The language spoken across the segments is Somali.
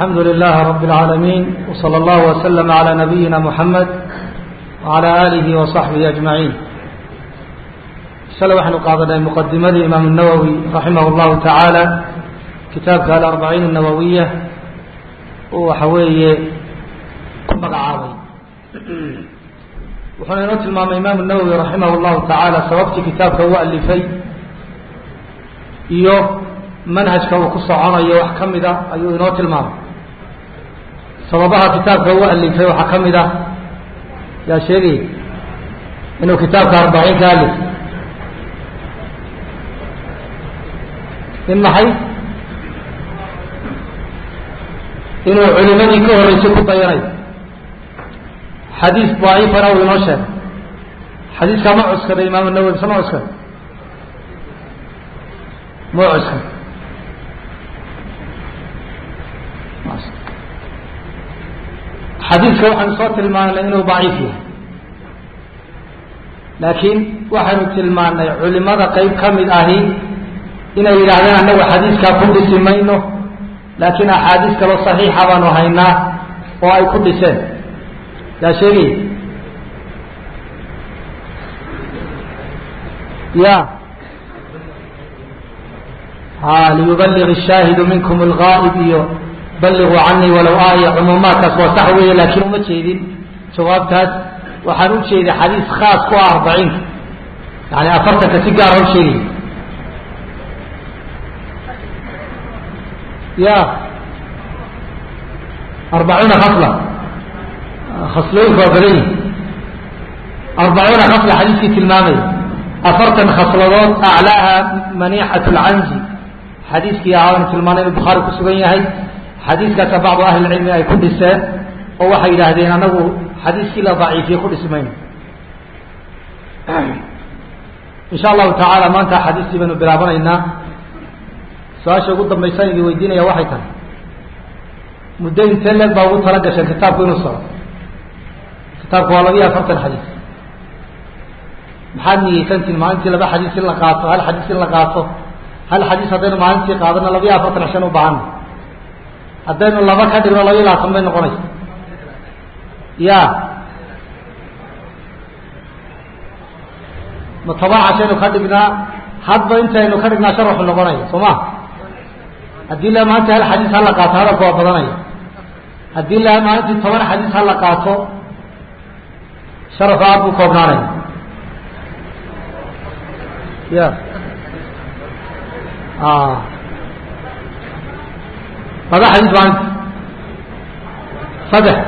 الحمد لله رب العالمين وصلى الله وسلم على نبينا محمد وعلى آله وصحبه أجمعين shalay waxaynu qaadanay muqadimadii imaam الnawowi raximah اllahu tacaala kitaabka alarbaciin الnawowiya uu waxa weeye ku magacaabay wuxuuna inoo tilmaamay imaam الnawowi raximah اllahu tacaala sababtii kitaabka u alifay iyo manhajka uu ku soconayo wax ka mida ayuu inoo tilmaamay sababaha kitaabka u alifay waxaa ka mid ah yaa sheegay inuu kitaabka arbaciinka alif in maxay inuu culimadii ka horeysay ku dayanayo xadiis daciifana uu inoo sheegay xadiiskaa ma cuskaday imaam nawowi mise ma cuskaday ma cuskaday xadiiska waxaynu soo tilmaanay inuu daciif yahay laakiin waxaynu tilmaanay culimada qeyb ka mid ahi inay yidhaahdeen annagu xadiiskaa ku dhisi mayno laakiin axaadiis kaloo saxiixa baanu haynaa oo ay ku dhiseen yaa sheegay ya ha liyubaliغ الshaahidu minkum اlgaa'ib iyo balliغuu canii walow aaya cumuumaadkaas waa sax weeye laakiin uma jeedin jawaabtaas waxaan u jeeday xadiis khaas ku ah arbaciinka yani afartanka si gaara u sheegay ya arbacuuna khasla khaslooyinku waa badan yihi arbacuuna khasla xadiiskii tilmaamaya afartan khasladood aclaaha manixat lcanzi xadiiskii aanu tilmaanay inuu bukhaari ku sugan yahay xadiiskaasa bacdu ahli lcilmi ay ku dhiseen oo waxay yidhaahdeen anagu xadiiskii la daciifiye ku dhisi mayno insha allahu tacaala maanta xadiistii baynu bilaabanaynaa su-aasha ugu dambaysa idin weydiinaya waxay tahay muddo intee leeg baa ugu tala gasheen kitaabku inuu socdo kitaabku waa labiyo afartan xadiis maxaad niyeysantiin maalintii laba xadiis in la qaato hal xadiis in la qaato hal xadiis haddaynu maalintii qaadano labiyo afartan cishan u baahana haddaynu laba ka dhigno labiyo labaatan bay noqonaysa ya ma toban cashaynu ka dhignaa hadba intaynu ka dhignaa sharaxu noqonaya soo ma haddii la maanta hal xadiis hala qaato hadalka waa badanaya haddii la maalintii toban xadiis hala qaato sharaxu aad buu koobnaanaya ya laba xadiis maalinti saddex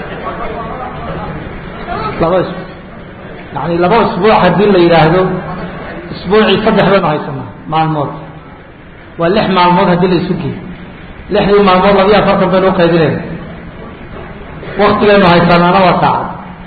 laba is yani laba isbuuc haddii la yidhaahdo isbuucii saddex baynu haysanaa maalmood waa lix maalmood haddii la isu geeyo lixdii maalmood labiyo afartan baynu uqaybinayna waktigaynu haysanaana waa saacad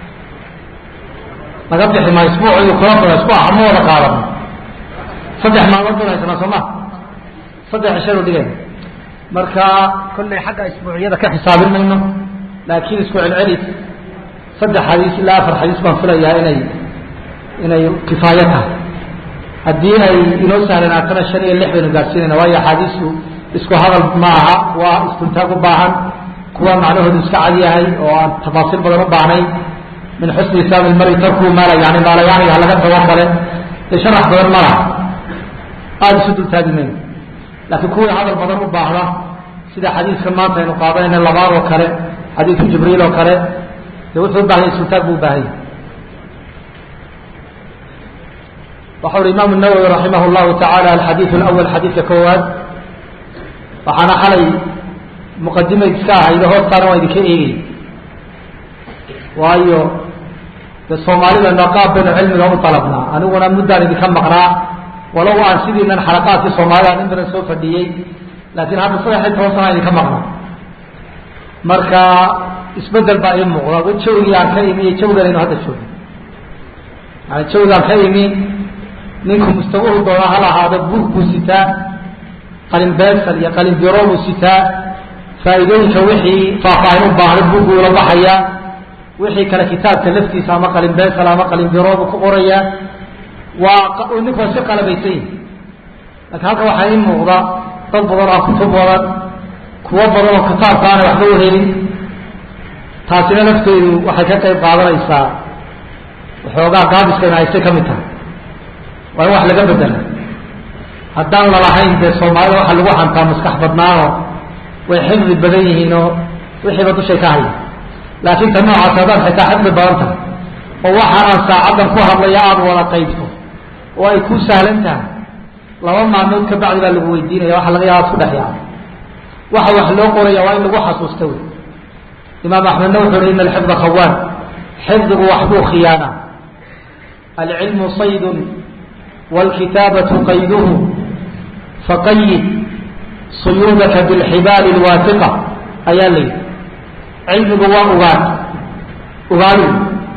laga bixi maa isbuuc kula bada isbuuc hama wada qaadano saddex maalmood baynu haysanaa soo ma saddex cishaynu dhigayna marka kollay xagga isbuuciyada ka xisaabin mayno laakiin isku celcelis saddex xadiis ilaa afar xadiis baan filayaa inay inay kifaayo tahay haddii ay inoo sahlanaatana shan iyo lix baynu gaadhsiinayna waayo axaadiistu isku hadal ma aha waa iskuntaag u baahan kuwa macnahoodu iska cad yahay oo aan tafaasiil badan u baahnayn min xusni islaami lmari tarkuu maala yani maalayaaniga halaga tababale dee sharax badan ma laha aada isu dultaagi mayno laakiin kuwii hadal badan u baahda sida xadiiskan maanta aynu qaadanayna labaad oo kale xadiidku jibriil oo kale de wuxuu u bahanya iskuntaag buu u baahan yahy waxau uhi imaamu nawowi raximah llahu tacaala alxadiidu alawal xadiidka koowaad waxaana xalay muqadimayd iska ahaydo hoostaana waa idinka eegay waayo dee soomaalidana qaab baynu cilmiga u dalabnaa aniguna muddaan idinka maqnaa walow aan sidiinan xalaqaadkii soomaalida in badan soo fadhiyey laakiin hadda saddex iyo toban sana idinka maqnaa marka isbedel baa ii muuqda jawgii aan ka imi iyo jawganaynu hadda joogno yani jawgaan ka imi ninku mustawuhu doona hal ahaado buug buu sitaa qalin beesal iyo qalin biro buu sitaa faa'iidooyinka wixii faahfaahin u baahday buugguu la baxayaa wixii kale kitaabka laftiisa ama qalin beesal ama qalin biro buu ku qorayaa waa ninku waa si qalabaysan yihi laakiin halka waxaa ii muuqda dad badan oo kutub badan kuwo badan oo kitaabka aanay waxba uhelin taasina lafteedu waxay ka qayb qaadanaysaa waxoogaa gaabiskayna aysay ka mid tahay waa in wax laga bedela haddaan lalahayn dee soomaalida waxaa lagu hantaa maskax badnaanoo way xifdi badan yihiinoo wixiiba dushay ka haya laakiin ta noocaas haddaad xitaa xifdi badan tahay oo waxaanaan saacaddan ku hadlaya aada wada qaybto oo ay ku sahlan tahay laba maalmood ka bacdi baa lagu weydiinaya waxa laga yaaba isku dhex yaaba waxa wax loo qoraya waa in lagu xasuusta wey imaam axmedna wuxu uhi ina alxifda khawaan xifdigu waxbuu khiyaana alcilmu saydun wاlkitaabatu qayduhu faqayid suyuudaka bilxibaali اlwaatiqa ayaa la yidhi cilmigu waa ugaan ugaadu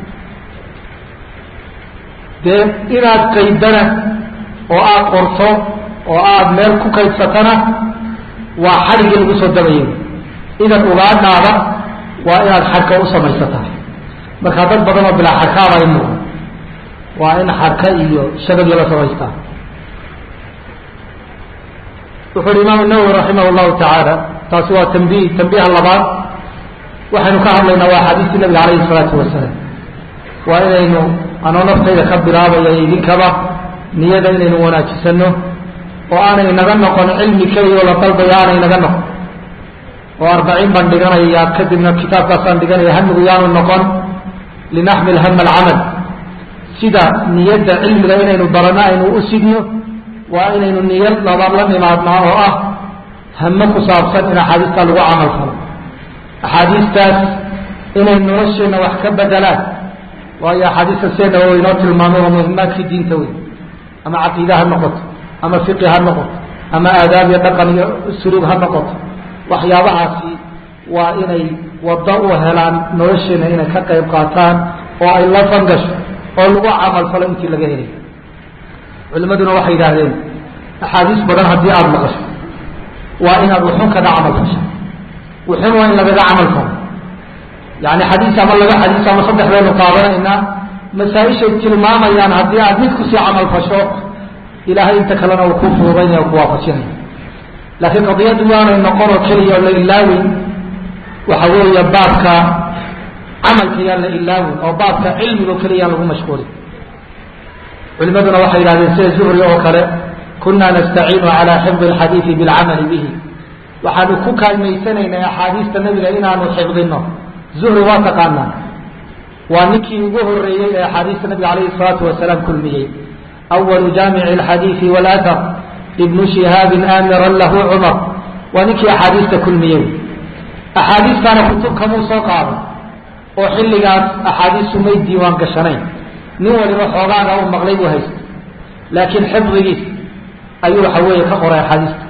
dee inaad qaydana oo aada qorto oo aada meel ku kaydsatana waa xadhigii lagu soo dabayay idan ugaadhaada waa inaad xarka u samaysataa marka dad badan oo bilaa xarkaaba in muuqan waa in xarka iyo shabagii la samaystaa wuxu uhi imaam nawowi raximah llahu tacaala taasi waa tambiih tambiiha labaad waxaynu ka hadlaynaa waa axaadiistii nabiga calayhi salaatu wasalaam waa inaynu anoo naftayda ka bilaabaya idinkaba niyada inaynu wanaajisano oo aanay naga noqon cilmi keliya oo la dalbaya aanay naga noqon oo arbaciin baan dhiganaya kadibna kitaabkaasaan dhiganaya hamigu yaanu noqon linaxmil hama alcamal sida niyadda cilmiga inaynu barano aynu u sidno waa inaynu niyad labaad la nimaadnaa oo ah hame ku saabsan in axaadiistaa lagu camal falo axaadiistaas inay nolosheenna wax ka bedelaan waayo axaadiista seena oo inoo tilmaamay waa muhimaadkii diinta wey ama caqiide ha noqoto ama fiqi ha noqoto ama aadaab iyo dhaqan iyo suluug ha noqoto waxyaabahaasi waa inay waddo u helaan nolosheena inay ka qayb qaataan oo ay la fangasho oo lagu camal falo intii laga helay culimaduna waxay yidhaahdeen axaadiis badan haddii aada maqasho waa inaad wuxun kaga camal fasho wuxun waa in lagaga camal falo yani xadiis ama laba xadiis ama saddex baynu qaadanaynaa masaa-ishay tilmaamayaan haddii aad mid kusii camal fasho ilaahay inta kalena uu ku fuudaynaya ku waafajinaya laakiin qadiyaddu waanay noqon oo keliya oo la ilaawin waxa weeye baabka camalka yaan la ilaawin oo baabka cilmiga oo keliya yaan lagu mashquulin culimaduna waxay yidhahdeen sida zuhri oo kale kuna nastaciinu calaa xifdi alxadiidi bilcamali bihi waxaanu ku kaalmaysanaynay axaadiista nabiga inaanu xifdino zuhri waa taqaanaa waa ninkii ugu horeeyey ee axaadiista nabiga calayhi salaatu wasalaam kulmiyey awalu jaamici alxadiidi walathar ibnu shihaabin aamiran lahu cumar waa ninkii axaadiista kulmiyey axaadiistaana kutub kamuu soo qaaday oo xilligaas axaadiistu may diiwaan gashanayn nin waliba xoogaaga u maqlay buu haysta laakiin xifdigiis ayuu waxa weeye ka qoray axaadiista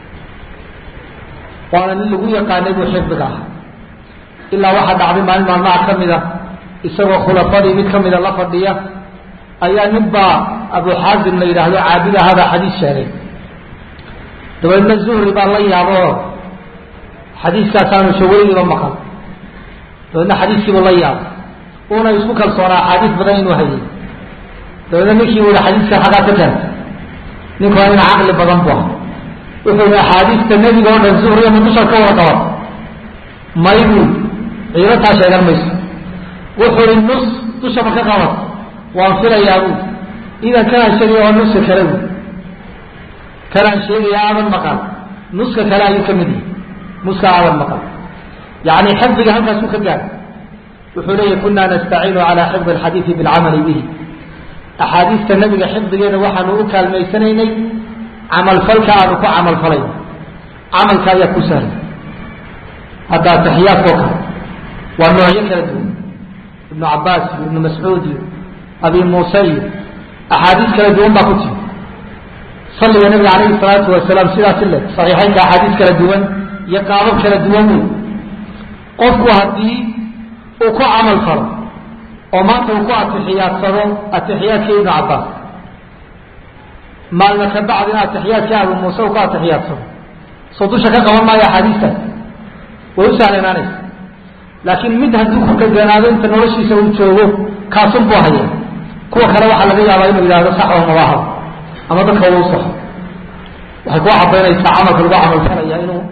waana nin lagu yaqaanay buu xifdiga ahaa ilaa waxaa dhacday maalin maalmaha ka mid a isagoo khulafadii mid kamida la fadhiya ayaa nin baa abu xaasim la yidhaahdo caabid ahaabaa xadiis sheegay dabeedna zuhri baa la yaaboo xadiiskaasaanu shaweligiiba maqal dabeedna xadiiskiibuu la yaabay una isku kalsoonaa axaadiis badan inuu hayay dabeedna ninkii buu yihi xadiiskan xaggaa ka keentay ninku waa nin caqli badan bu aha wuxuu yihi axaadiista nebiga oo dhan zuhriya ma dusha ka wada qaban maybu ciidataa sheegan mayso wuxuu yihi nus dusha ma ka qaban waan filayaa bu idan kanaan sheegaya waa nuska kale bu kanaan sheegaya aadan maqal nuska kale ayuu ka mid yahay nuska aadan maqal yani xifdiga halkaasuu ka gaadhay wuxuu leeyahy kuna nastaciinu calaa xifdi alxadiidi bilcamali bihi axaadiista nabiga xifdigeeda waxaanu u kaalmaysanaynay camalfalka aanu ku camalfalayn camalka ayaa ku sahlan hadda taxiyaadkao kale waa noocyo kala duwan ibnu cabaas iyo ibnu mascuud iyo abi muuse iyo axaadiis kala duwan baa ku timi salliga nabiga calayhi salaatu wasalaam sidaasi le saxiixeynka axaadiis kala duwan iyo qaabab kala duwan wey qofku haddii uu ku camal falo oo maanta uu ku atixiyaadsado atixiyaadkii ibnu cabaas maalma ka bacdina atixiyaadkii abu muuse uu ku atixiyaadsado soo dusha ka qaban maayo axaadiistaas way u sahlanaanaysa laakiin mid hadduu ku dheganaado inta noloshiisa uu joogo kaasun buu haya kuwa kale waxaa laga yaabaa inuu yidhahdo sax oo mabaaha ama dadka uu saxo waxay ku cadaynaysaa camalka lagu camalfalaya inuu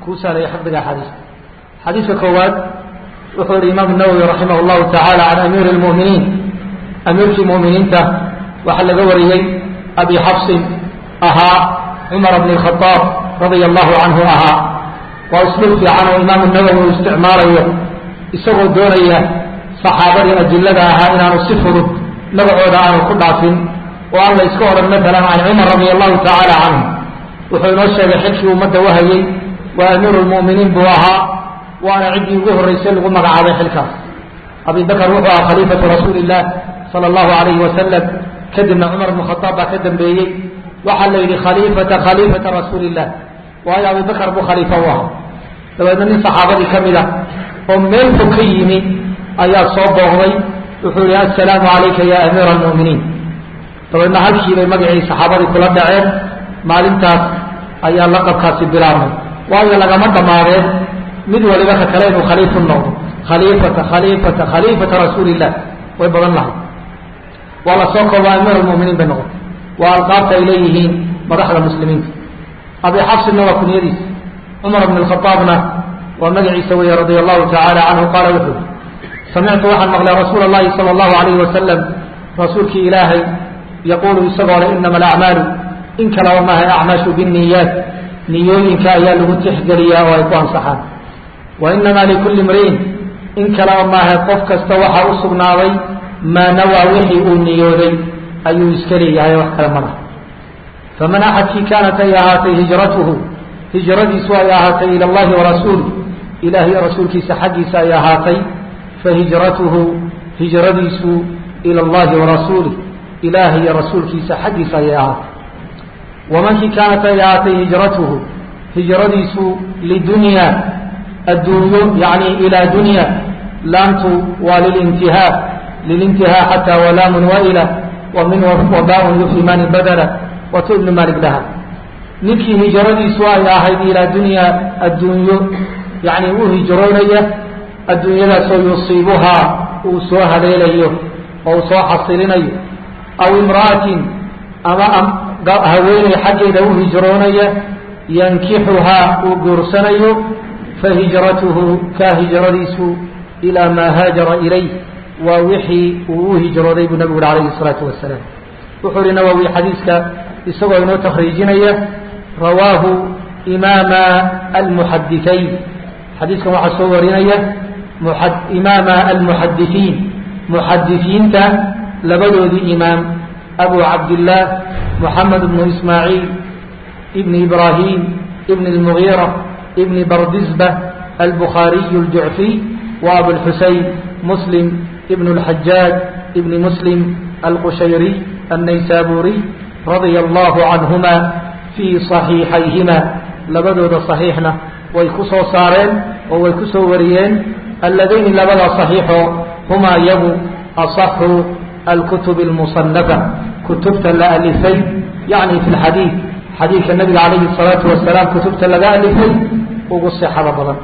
kuu sahlaya xifdiga axaadiista xadiiska koowaad wuxuu yihi imaam nawowi raximah llahu tacaala can amiiri lmu'miniin amiirkii mu'miniinta waxaa laga wariyey abi xafsin ahaa cumar bn khaaab radia allahu canhu ahaa waa usluub fiican oo imaamu nawowi uu isticmaalayo isagoo doonaya saxaabadii ajillada ahaa inaanu si fudud magacooda aanu ku dhaafin oo aan la iska odhan maalan can cumar radia allahu tacaala canhu wuxuu inoo sheegay xilkii ummadda wahayey waa amiiru lmu'miniin buu ahaa waana ciddii ugu horreysay lagu magacaabay xilkaas abi bakr wuxuu ahaa khaliifatu rasuuli illah sala allahu alayhi wasalam kadibna cumar bnu khaaab baa ka dambeeyey waxaa la yidhi khaliifata khaliifata rasuuli illah waayo abi bakr buu khaliifo u ahaa dabeedna nin saxaabadii ka mid a oo meel fog ka yimi ayaa soo booqday wuxuu yihi assalaamu calayka ya amiira almu'miniin dabeedna halkiibay magacii saxaabadii kula dhaceen maalintaas ayaa laqabkaasi bilaabmay waayo lagama dhammaadeen mid waliba ka kale inuu khaliifu noqdo khaliifata khaliifata khaliifata rasuuli illah way badan lahay waa la soo kooba amiir lmuminiin bay noqotay waa alqaabta ay leeyihiin madaxda muslimiinta abi xafsinna waa kunyadiisa cumar bn khaaabna waa magaciisa weeye radia allahu tacaala canhu qaala wuxuu samictu waxaan maqlay rasuula اllahi salى اllahu alayhi wasalam rasuulkii ilaahay yaquulu isagoo le inama alacmaalu in kalaba maaha acmaashu biniyaat niyooyinka ayaa lagu tixgeliyaa oo ay ku ansaxaan wa inama likulli mriin in kalaba maaha qof kasta waxaa u sugnaaday maa nawaa wixii uu niyooday ayuu iska leeyahay wax kale malaha faman axadkii kaanat ay ahaatay hijratuhu hijradiisu ay ahaatay ila allahi warasuulih ilaah iyo rasuulkiisa xaggiisa ay ahaatay fahijratuhu hijradiisu ila allahi warasuulih ilaah iyo rasuulkiisa xaggiisa ayay ahaatay wamankii kaanat ay ahaatay hijratuhu hijradiisu lidunya adduunyo yani ilaa dunya laamtu waa lilintihaa lilintihaa xataa walaamun waila wa min wabaaun yufhimani badala watu ibnu malik dhaha ninkii hijradiisu ay ahayd ilaa dunya adduunyo yani u hijroonaya adduunyadaasoo yusiibuhaa uu soo haleelayo oo uu soo xasilinayo aw imra'atin ama haweeney xaggeeda u hijroonaya yankixuhaa uu guursanayo fahijratuhu kaa hijradiisu ilaa maa haajara ilayh waa wixii uu u hijrooday buu nabigu uri alayhi الsalaatu wasalaam wuxuu uhi nawowi xadiiska isagoo inoo takriijinaya rawaahu imaama almuxadithayn xadiiskan waxaa soo warinaya imaama almuxadithiin muxadisiinta labadoodii imaam abu cabdillaah moxamed bnu ismaaciil ibni ibrahim ibni اlmugiira ibni bardisba albukhaariyu اljucfiy wa abulxuseyn muslim ibn اlxajaaj ibni muslim alqushayriy الnaysaburiy radia allahu canhuma fii صaxiixayhima labadooda صaxiixna way ku soo saareen oo way ku soo wariyeen alladayni labada صaxiixoo humaa yagu aصaxu alkutub اlmusanafa kutubta la alifay yani fi lxadiid xadiidka nabiga calayhi الsalaatu wasalaam kutubta laga alifay ugu sixada badan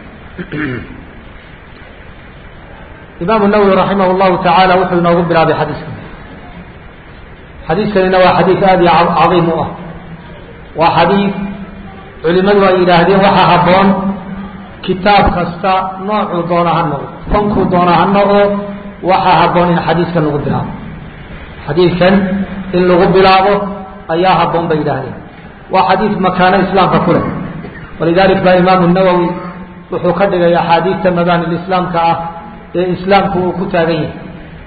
imaamu nawowi raximah llahu tacaala wuxuu inoogu bilaabay xadiiskan xadiiskanina waa xadiid aada iyo cadiim u ah waa xadiid culimadu ay yidhaahdeen waxaa habboon kitaab kasta noocuu doona ha noqdo fankuu doona ha noqdo waxaa habboon in xadiiskan lagu bilaabo xadiidkan in lagu bilaabo ayaa habboon bay yidhaahdeen waa xadiid makaano islaamka ku leh walidalik baa imaamu nawowi wuxuu ka dhigay axaadiidta mabaanil islaamka ah ee islaamku uu ku taagan yahay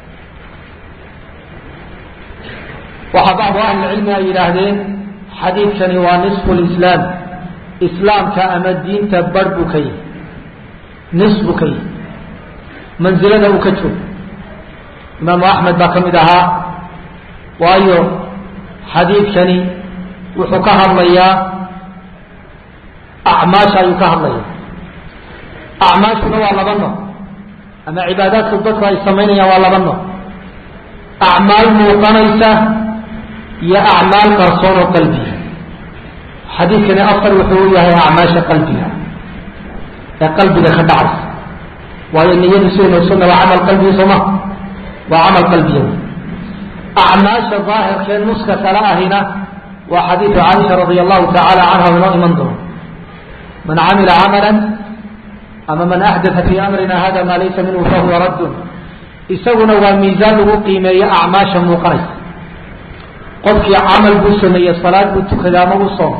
waxaa bacdu ahlilcilmi ay yidhaahdeen xadiidkani waa nisfu lislaam islaamka ama diinta bar buu ka yahay nis buu ka yahay mansilada uu ka joogo imaamu axmed baa ka mid ahaa waayo xadiidkani wuxuu ka hadlayaa acmaasha ayuu ka hadlaya acmaashuna waa laba nooc ama cibaadaadku dadku ay samaynayaan waa laba nooc acmaal muuqanaysa iyo acmaal qarsoon oo qalbiga xadiidkani afar wuxuu u yahay acmaasha qalbiga ee qalbiga ka dhacaysa waayo niyadu sidaynu ogsanna waa camal qalbiga sooma waa camal qalbiya acmaasha daahirkee nuska kale ahina waa xadiidu caaisha radia allahu tacaala canha inoo iman doono man camila camala ama man axdaa fii amrina hada maa laysa minhu fahuwa raddun isaguna waa miisaan lagu qiimeeyo acmaasha muuqanaysa qofkii camal buu sameeye salaad buu tukaday ama u soom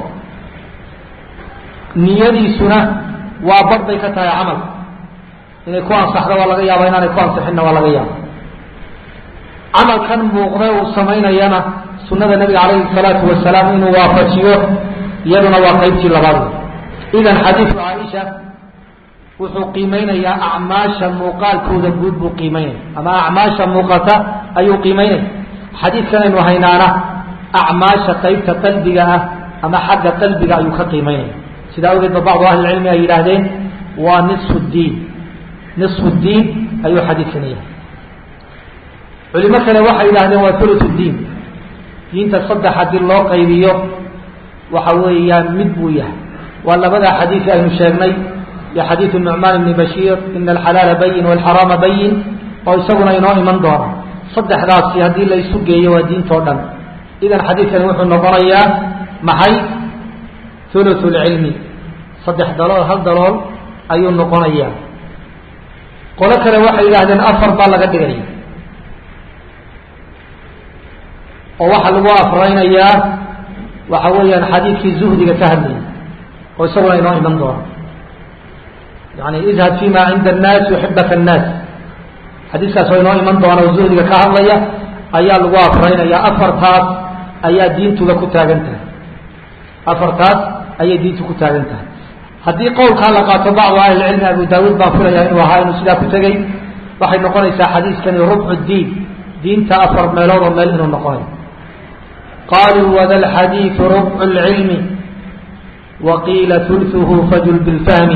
niyadiisuna waa bar bay ka tahay camalka inay ku ansaxdo waa laga yaaba inaanay ku ansixinna waa laga yaaba camalkan muuqda uu samaynayana sunada nabiga calayhi salaatu wasalaam inuu waafajiyo iyaduna waa qaybtii labaad idan xadiidku caaisha wuxuu qiimeynayaa acmaasha muuqaalkooda guud buu qiimeynaya ama acmaasha muuqata ayuu qiimeynaya xadiidkan aynu haynaana acmaasha qaybta qalbiga ah ama xagga qalbiga ayuu ka qiimeynaya sidaa awgeed ba bacdu ahli cilmi ay yidhaahdeen waa nisfu diin nisfu diin ayuu xadiidkan yahay culimo kale waxay yidhahdeen waa thuluth diin diinta saddex haddii loo qaybiyo waxa weeyaan mid buu yahay waa labada xadiisi aynu sheegnay iyo xadiidu nucmaan ibni bashiir ina alxalaala bayin walxaraama bayin oo isaguna inoo iman doona saddexdaasi haddii la isu geeyo waa diintao dhan idan xadiidkani wuxuu noqonayaa maxay thuluth lcilmi saddex dalool hal dalool ayuu noqonayaa qolo kale waxay yidhahdeen afar baa laga dhigaya oo waxaa lagu afraynayaa waxa weeyaan xadiidkii zuhdiga ka hadlayay oo isaguna inoo iman doona yani idhab fi ma cinda annaas yuxibaka annaas xadiiskaas oo inoo iman doona oo zuhdiga ka hadlaya ayaa lagu afraynaya afartaas ayaa diintuga ku taagan tahay afartaas ayay diintu ku taagan tahay haddii qowlkaa la qaato bacdu ahlilcilmi abu daawuud baan filaya inuu ahaa inuu sidaa ku tegey waxay noqonaysaa xadiiskani rubcu diin diinta afar meelood oo meel inuu noqonayo qaluu wada lxadiidu rubcu lcilmi waqiila ثulثuhu fajul bilfahmi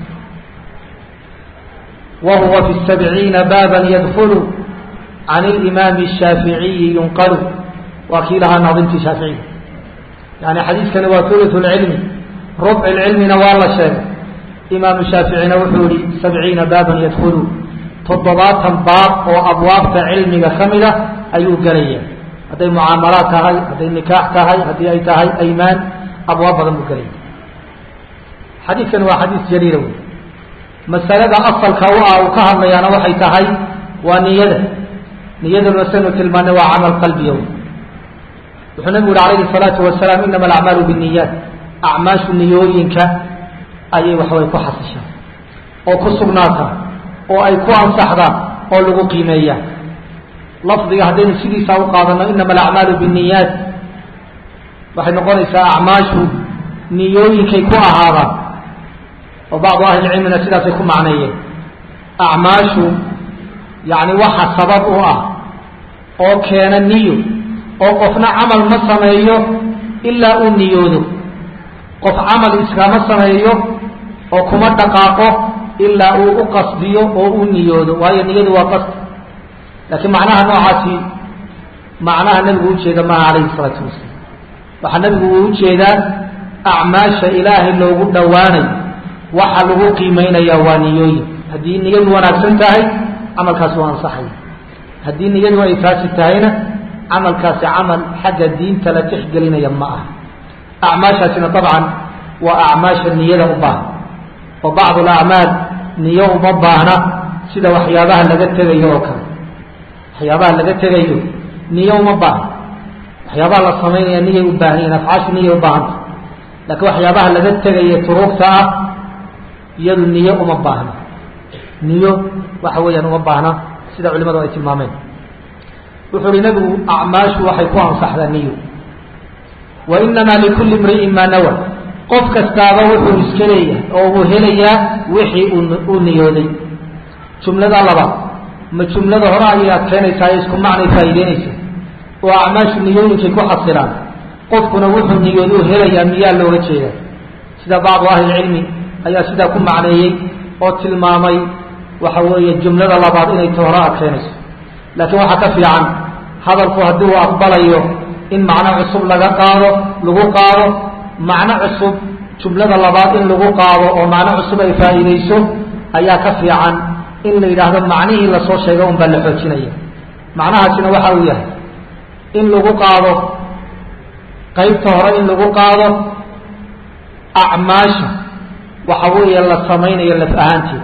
wahuwa fi sabciina baaba yadkulu can اlimaami الshaaficiyi yunqalu waa kii lahaa naadimtii shaaficiga yani xadiiskani waa ثuluث اlcilmi rubc اlcilmina waa la sheegay imaamu shaaficina wuxuu yihi sabciina baaban yadkulu toddobaatan baab oo abwaabta cilmiga ka mida ayuu gelaya hadday mucaamalaad tahay hadday nikaax tahay haddii ay tahay aymaan abwaab badan buu gelaya xadiidkani waa xadiis jaliila wey masalada asalka u ah uu ka hadlayaana waxay tahay waa niyada niyaduna saynu tilmaanay waa camal qalbiya wey wuxuu nabigu yihi alayhi الsalaatu wasalaam inama alacmaalu bالniyaat acmaashu niyooyinka ayay waxaway ku xasishaa oo ku sugnaata oo ay ku ansaxdaan oo lagu qiimeeyaa lafdiga haddaynu sidiisaa u qaadano inama alacmaalu bالniyaat waxay noqonaysaa acmaashu niyooyinkay ku ahaadaan oo bacdu ahli cilmina sidaasay ku macneeyeen acmaashu yani waxa sabab u ah oo keena niyo oo qofna camal ma sameeyo ilaa uu niyoodo qof camal iskama sameeyo oo kuma dhaqaaqo ilaa uu u qasdiyo oo uu niyoodo waayo niyadu waa qasdi laakiin macnaha noocaasi macnaha nebigu ujeeda maaha calayhi salaatu wasalaam waxaa nebigu uu ujeedaa acmaasha ilaahay loogu dhowaanayo waxa lagu qiimeynaya waa niyooyin haddii niyadu wanaagsan tahay camalkaasi waa ansaxaya haddii niyadu ay taasi tahayna camalkaasi camal xagga diinta la tixgelinaya ma aha acmaashaasina dabcan waa acmaasha niyada u baahan oo bacdu alacmaal niyo uma baahna sida waxyaabaha laga tegayo oo kale waxyaabaha laga tegayo niyo uma baahna waxyaabaha la samaynaya niyay u baahan yihin afcaashu niyay u baahanta laakiin waxyaabaha laga tegayo turuugta ah iyadu niyo uma baahna niyo waxa weeyaan uma baahna sida culimadu ay tilmaameen wuxuu uhi nabigu acmaashu waxay ku ansaxdaa niyo wa inamaa likulli imri'in maa nawa qof kastaaba wuxuu iska leeyahay oo uu helayaa wixii uu niyooday jumlada labaad ma jumlada hore ayay adkeynaysaa ee isku macnay faa'iideynaysaa oo acmaashu niyooyinkay ku xasilaan qofkuna wuxuu niyooduu helayaa miyaa looga jeedaa sida bacdu ahlilcilmi ayaa sidaa ku macneeyey oo tilmaamay waxa weeye jumlada labaad inay ta hore adkeynayso laakiin waxaa ka fiican hadalku haddii uu aqbalayo in macno cusub laga qaado lagu qaado macno cusub jumlada labaad in lagu qaado oo macno cusub ay faa'iidayso ayaa ka fiican in la yidhaahdo macnihii lasoo sheegay un baa la xoojinaya macnahaasina waxa uu yahay in lagu qaado qaybta hore in lagu qaado acmaasha waxa weeye la samaynayo laf ahaanteeda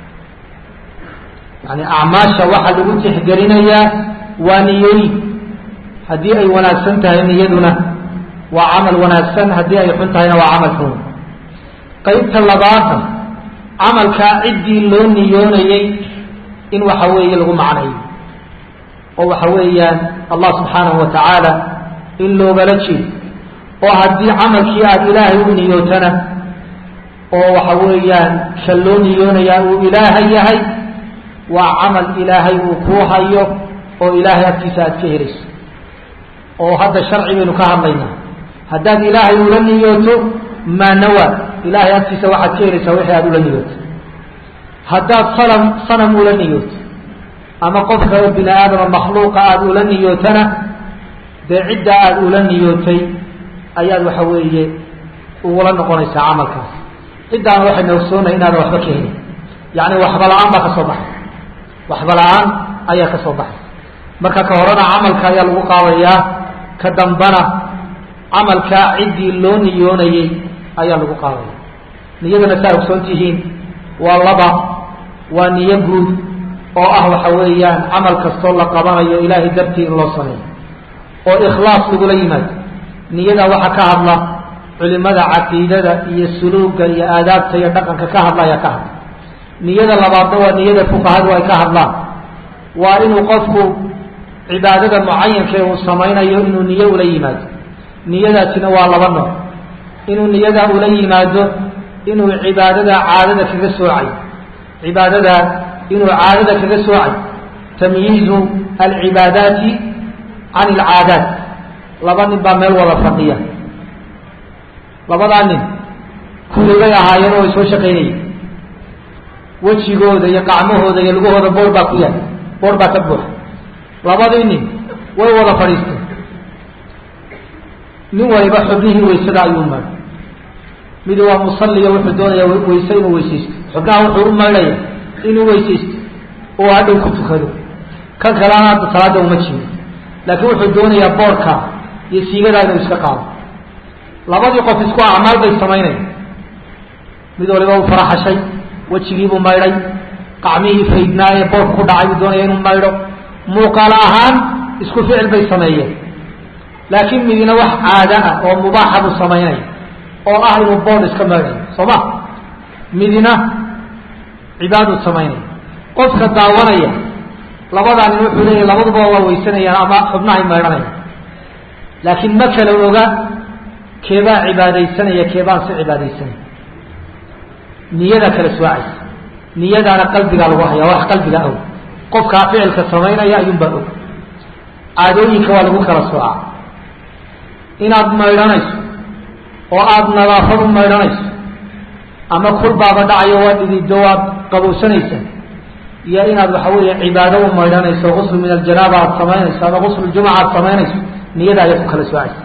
yani acmaasha waxaa lagu tixgelinayaa waa niyooyin haddii ay wanaagsan tahay niyaduna waa camal wanaagsan haddii ay xun tahayna waa camal xun qaybta labaatan camalkaa ciddii loo niyoonayey in waxa weeye lagu macnayo oo waxa weeyaan allah subxaanahu wa tacaala in loogala jeedo oo haddii camalkii aada ilaahay u niyootana oo waxa weeyaan ka loo niyoonayaa uu ilaahay yahay waa camal ilaahay uu kuu hayo oo ilaahay agtiisa aada ka helayso oo hadda sharci baynu ka hadlaynaa haddaad ilaahay ula niyooto maa nawa ilaahay agtiisa waxaad ka helaysaa wixii aada ula niyooto haddaad sanam sanam ula niyooto ama qof kale bini aadama makhluuqa aada ula niyootana dee cidda aada ula niyootay ayaad waxa weeye ugula noqonaysaa camalkaas ciddaana waxayna ogsoonay inaadan waxba ka helin yacni waxba la-aan baa ka soo baxay waxba la-aan ayaa ka soo baxay marka ka horena camalka ayaa lagu qaadayaa ka dambana camalkaa ciddii loo niyoonayey ayaa lagu qaadaya niyadana saa ogsoon tihiin waa laba waa niyo guud oo ah waxa weeyaan camal kastoo la qabanayo ilaahay dartii in loo sameeyo oo ikhlaas lagula yimaado niyada waxaa ka hadla culimada caqiidada iyo suluuga iyo aadaabta iyo dhaqanka ka hadla ayaa ka hadla niyada labaadna waa niyada fuqahadu ay ka hadlaan waa inuu qofku cibaadada mucayanka uu samaynayo inuu niyo ula yimaado niyadaasina waa laba nooc inuu niyada ula yimaado inuu cibaadada caadada kaga soocay cibaadada inuu caadada kaga soocay tamyiizu alcibaadaati can alcaadaat laba nin baa meel wada fadhiya labadaa nin kuligay ahaayeen oo ay soo shaqaynayeen wejigooda iyo qacmahooda iyo lugahooda boor baa ku yahay boor baa ka buuxa labadii nin way wada fadhiisteen nin waliba xubnihii waysada ayuu maydhay midi waa musalliga wuxuu doonaya wayse inuu weysaysto xubnaha wuxuu u maydhaya inuu weysaysto oo hadhow ku tukado kan kalena hadda salaada uma jiiro laakiin wuxuu doonayaa boorka iyo siigadaa inuu iska qaado labadii qof isku acmaal bay samaynaya mid waliba uu faraxashay wejigiibuu maydhay qacmihii faydnaa ee boorka ku dhacay buu doonaya inuu maydho muuqaal ahaan isku ficil bay sameeyeen laakiin midina wax caada ah oo mubaaxa buu samaynaya oo ah inuu boor iska maydhayo soo ma midina cibaaduu samaynaya qofka daawanaya labadaa nin wuxuu leeyahy labaduba waa weysanayaan ama xubnahay maydhanaya laakiin ma kala oga keebaa cibaadaysanaya keebaan si cibaadaysanaya niyada kala soocaysa niyadaana qalbigaa lagu hayaa wax qalbiga og qofkaa ficilka samaynaya ayuunbaa og caadooyinka waa lagu kala soocaa inaad maydhanayso oo aada nadaafad u maydhanayso ama kulbaaba dhacayo waa dhidido waad qabowsanaysaa iyo inaad waxa weeye cibaado u maydhanayso gusl min aljanaaba aada samaynayso ama gusl jumca aada samaynayso niyada ayaad ku kala soocaysa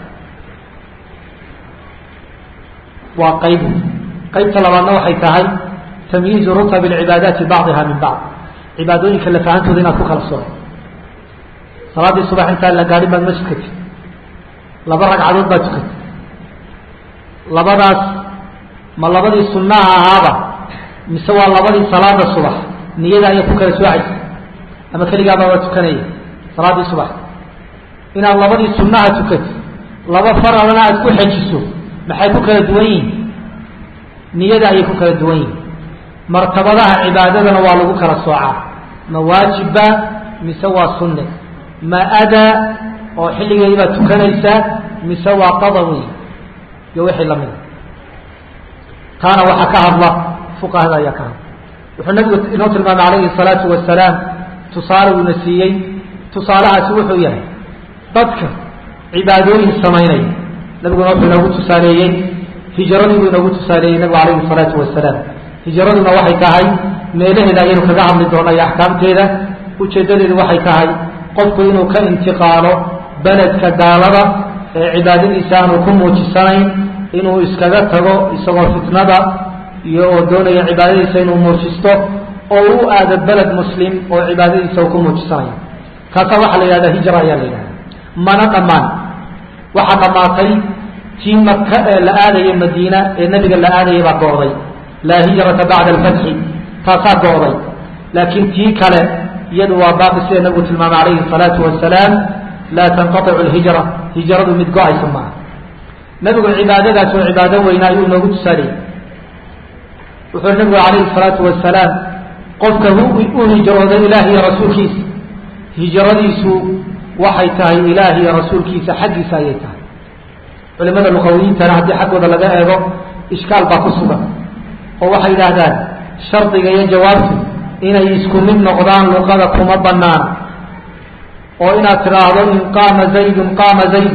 waa qayb qaybta labaadna waxay tahay tamyiizu rutab alcibaadaati bacdiha min bacd cibaadooyinka lafahantooda inaad ku kala sooco salaaddii subax intaan la gaadhin baad masjidka ti laba ragcadood baad tukatay labadaas ma labadii sunnaha ahaaba mise waa labadii salaada subax niyada ayaa ku kala soocaysa ama keligaabaa waa tukanaya salaaddii subax inaad labadii sunnaha tukatay laba faralana aad ku xejiso maxay ku kala duwan yihin niyada ayay ku kala duwan yihin martabadaha cibaadadana waa lagu kala soocaa ma waajibba mise waa sunne ma adaa oo xilligeedii baad tukanaysaa mise waa qada wey iyo wixii lamida taana waxaa ka hadla fuqahada ayaa ka hadla wuxuu nabigu inoo tilmaamay calayhi الsalaatu wasalaam tusaale uuna siiyey tusaalahaasi wuxuu yahay dadka cibaadooyin samaynaya nabiguna wuxuu inoogu tusaaleeyey hijaradii buu inoogu tusaaleeyey nabigu calayhi الsalaatu wasalaam hijaraduna waxay tahay meelaheeda ayaynu kaga hadli doona iyo axkaamteeda ujeedadeedu waxay tahay qofku inuu ka intiqaalo beledka gaalada ee cibaadadiisa aanu ku muujisanayn inuu iskaga tago isagoo fitnada iyo oo doonaya cibaadadiisa inuu muujisto oo u aado beled muslim oo cibaadadiisa uu ku muujisanayo kaasaa waxaa la yidhahda hijra ayaa la yidhahda mana dhammaan waxaa dhammaatay tii maka ee la aadaya madiina ee nebiga la aadayay baa go'day laa hijrata bacda alfatxi taasaa go'day laakiin tii kale iyadu waa baaqi sida nabigu tilmaamay calayhi salaatu wasalaam laa tanqaicu lhijra hijradu mid go-aysa maaha nabigu cibaadadaas oo cibaado weyna ayuu inoogu tusaaliyey wuxuu nabigu calayhi salaatu wasalaam qofka u hijrooda ilaah iyo rasuulkiisa hijradiisu waxay tahay ilaah iyo rasuulkiisa xaggiisa ayay tahay culimada luqawiyiintana haddii xaggooda laga eego ishkaal baa ku sugan oo waxay yidhaahdaan shardiga iyo jawaabtu inay isku mid noqdaan luqada kuma banaana oo inaad tidhaahdo in qaama zaydun qaama zayd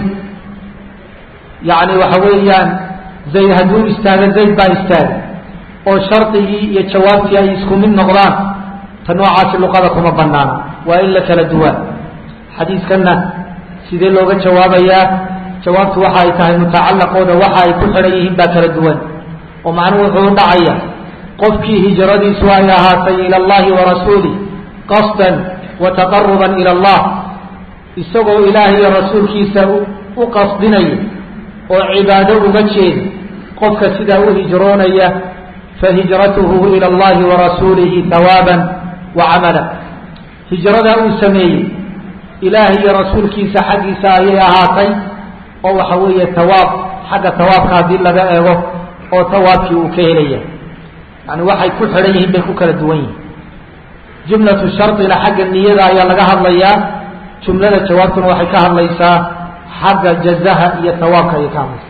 yacni waxa weeyaan zayd hadduu istaago zayd baa istaagay oo shardigii iyo jawaabtii ay isku mid noqdaan ta noocaasi luqada kuma banaana waa in la kala duwaa xadiiskanna sidee looga jawaabayaa jawaabtu waxa ay tahay mutacalaqooda waxa ay ku xidhan yihiin baa kala duwan oo macnuhu wuxuu dhacaya qofkii hijradiisu ay ahaatay ila allahi wa rasuulih qasdan wa taqaruban ila allah isagoo ilaah iyo rasuulkiisa u qasdinaya oo cibaado uga jeeda qofka sidaa u hijroonaya fahijratuhu ila allahi wa rasuulihi hawaaban wa camala hijradaa uu sameeyey ilaah iyo rasuulkiisa xaggiisa ayay ahaatay oo waxa weeye tawaab xagga tawaabka haddii laga eego oo tawaabkii uu ka helaya yani waxay ku xidhan yihiin bay ku kala duwan yihiin jumlatu shardina xagga niyada ayaa laga hadlayaa jumlada jawaabtuna waxay ka hadlaysaa xagga jazaha iyo tawaabka ayay ka hadlaysaa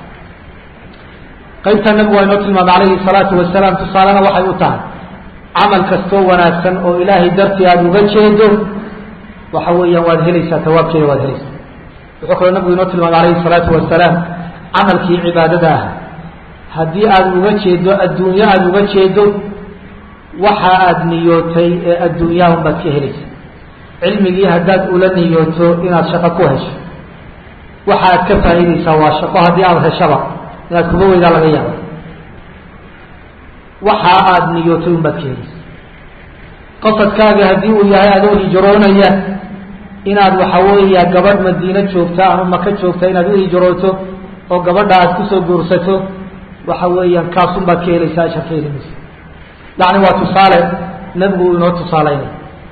qaybta nabigu waa inoo tilmaamay calayhi salaatu wasalaam tusaalena waxay u tahay camal kastoo wanaagsan oo ilaahay dartii aada uga jeedo waxa weeyaan waad helaysaa tawaabkeeda waad helaysaa wuxuu kaloo nabigu inoo tilmaamay calayhi salaatu wasalaam camalkii cibaadada ah haddii aada uga jeedo adduunyo aada uga jeedo waxa aada niyootay ee adduunyahan baad ka helaysa cilmigii haddaad ula niyooto inaad shaqo ku hesho waxa aad ka faa'iidaysaa waa shaqo haddii aada heshaba inaad kuga weydaa laga yaabo waxa aada niyootay un baad ka helaysa qasadkaaga haddii uu yahay adoo hijroonaya inaad waxa weeya gabadh madiino joogta ama maka joogta inaad u hijrooto oo gabadha aad kusoo guursato waxa weeyaan kaasun baad ka helaysaa ashar ka heli maysa yacni waa tusaale nebigu uu inoo tusaaleynay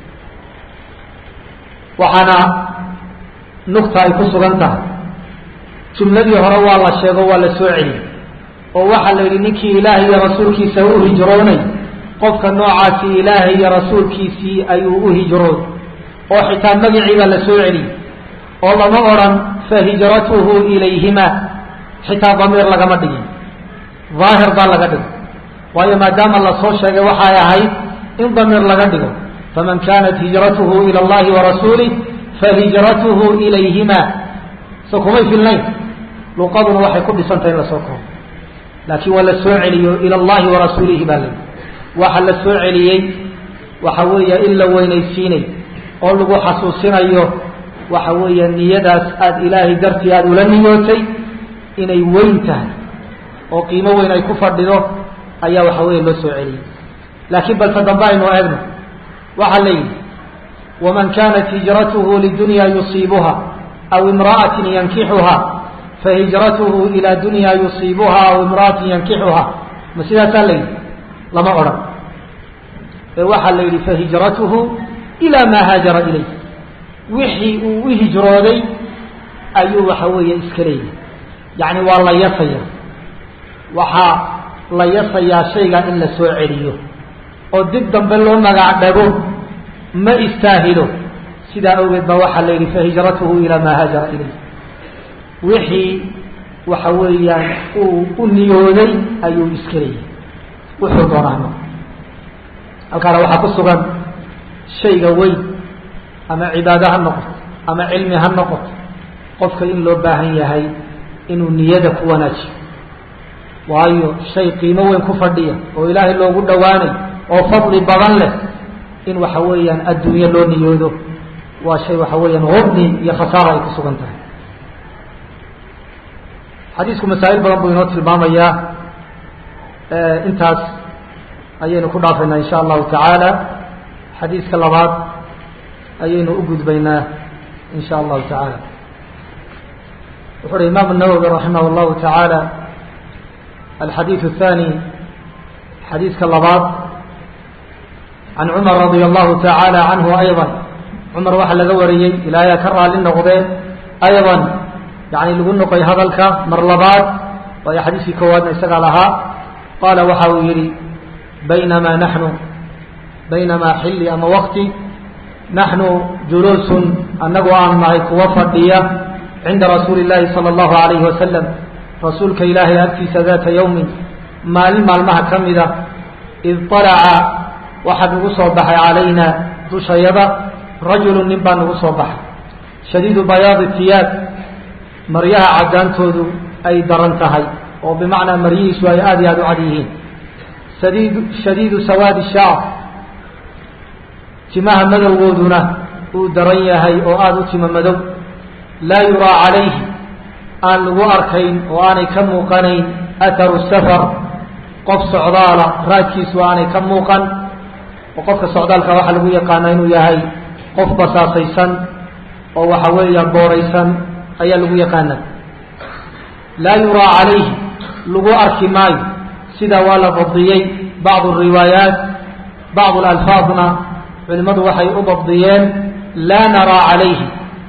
waxaana nugta ay ku sugan tahay jumladii hore waa la sheego waa la soo celiyey oo waxaa la yidhi ninkii ilaahay iyo rasuulkiisa u hijroonay qofka noocaasi ilaahay iyo rasuulkiisii ayuu u hijroon oo xitaa magacii baa la soo celiyey oo lama odhan fa hijratuhu ilayhima xitaa damiir lagama dhigin daahir baa laga dhigo waayo maadaama lasoo sheegay waxay ahayd in damiir laga dhigo faman kanat hijratuhu ila allahi warasuulih fahijratuhu ilayhima so kumay filnayn luqaduna waxay ku dhisantahay in lasoo koobo laakiin waa la soo celiyo ila allahi warasuulihi baa layihi waxa la soo celiyey waxa weeya in la weynaysiinay oo lagu xasuusinayo waxa weeya niyadaas aada ilaahay dartii aada ula niyootay inay weyn tahay oo qiimo weyn ay ku fadhido ayaa waxa weeye loo soo celiyey laakiin balse dambe aynu eegno waxaa la yidhi waman kanat hijratuhu lidunya yusiibuha aw imra'atin yankixuha fahijratuhu ila dunya yusiibuha aw imra'atin yankixuha ma sidaasaa la yidhi lama odhan ee waxaa la yidhi fahijratuhu ilaa maa haajara ilayh wixii uu u hijrooday ayuu waxa weeye iska leeyahay yacni waa la yasaya waxaa la yasayaa shayga in la soo celiyo oo dib dambe loo magac dhago ma istaahilo sidaa awgeed baa waxaa la yidhi fahijratuhu ilaa maa haajara ilayh wixii waxa weeyaan uu u niyooday ayuu iska leeyahay wuxuu doonaano halkaana waxaa ku sugan shayga weyn ama cibaado ha noqoto ama cilmi ha noqoto qofka in loo baahan yahay inuu niyada ku wanaajiyo waayo shay qiimo weyn ku fadhiya oo ilaahay loogu dhowaanay oo fadli badan leh in waxa weeyaan adduunye loo niyoodo waa shay waxa weeyaan hubni iyo khasaaro ay ku sugan tahay xadiisku masaa'il badan buu inoo tilmaamayaa intaas ayaynu ku dhaafaynaa insha allahu tacaala xadiiska labaad ayaynu u gudbaynaa in sha allahu tacaala wuxu uhi imaam النawwi raximah اllahu taعaalى alxadiiث الثanي xadiidka labaad can cumar radia allahu tacaala canhu ayضa cumar waxaa laga wariyey ilaahay ka raali noqdee ayضa yani lagu noqoy hadalka mar labaad waayo xadiiskii koowaadna isagaa lahaa qaala waxa uu yihi baynamaa naxnu baynamaa xilli ama wakti naxnu juluusun annagu aan nahay kuwa fadhiya cinda rasuuli اllaahi salى اllahu alayhi wasalam rasuulka ilaahay agtiisa daata yowmin maalin maalmaha ka mida id طalaca waxaa nagu soo baxay calayna dushayada rajulu nin baa nagu soo baxay shadiidu bayaadi tiyaab maryaha caddaantoodu ay daran tahay oo bimacnaa maryihiisu ay aada iyo aada u cad yihiin sadiid shadiidu sawaadi shaar timaha madowgooduna uu daran yahay oo aada u tima madow laa yuraa calayhi aan lagu arkayn oo aanay ka muuqanayn atharu safar qof socdaala raadkiisu aanay ka muuqan oo qofka socdaalka waxaa lagu yaqaanaa inuu yahay qof basaasaysan oo waxa weeya booraysan ayaa lagu yaqaana laa yuraa calayhi lagu arki maayo sidaa waa la dabdiyey bacdu riwaayaat bacdu alfaadna culimadu waxay u dabdiyeen laa naraa calayhi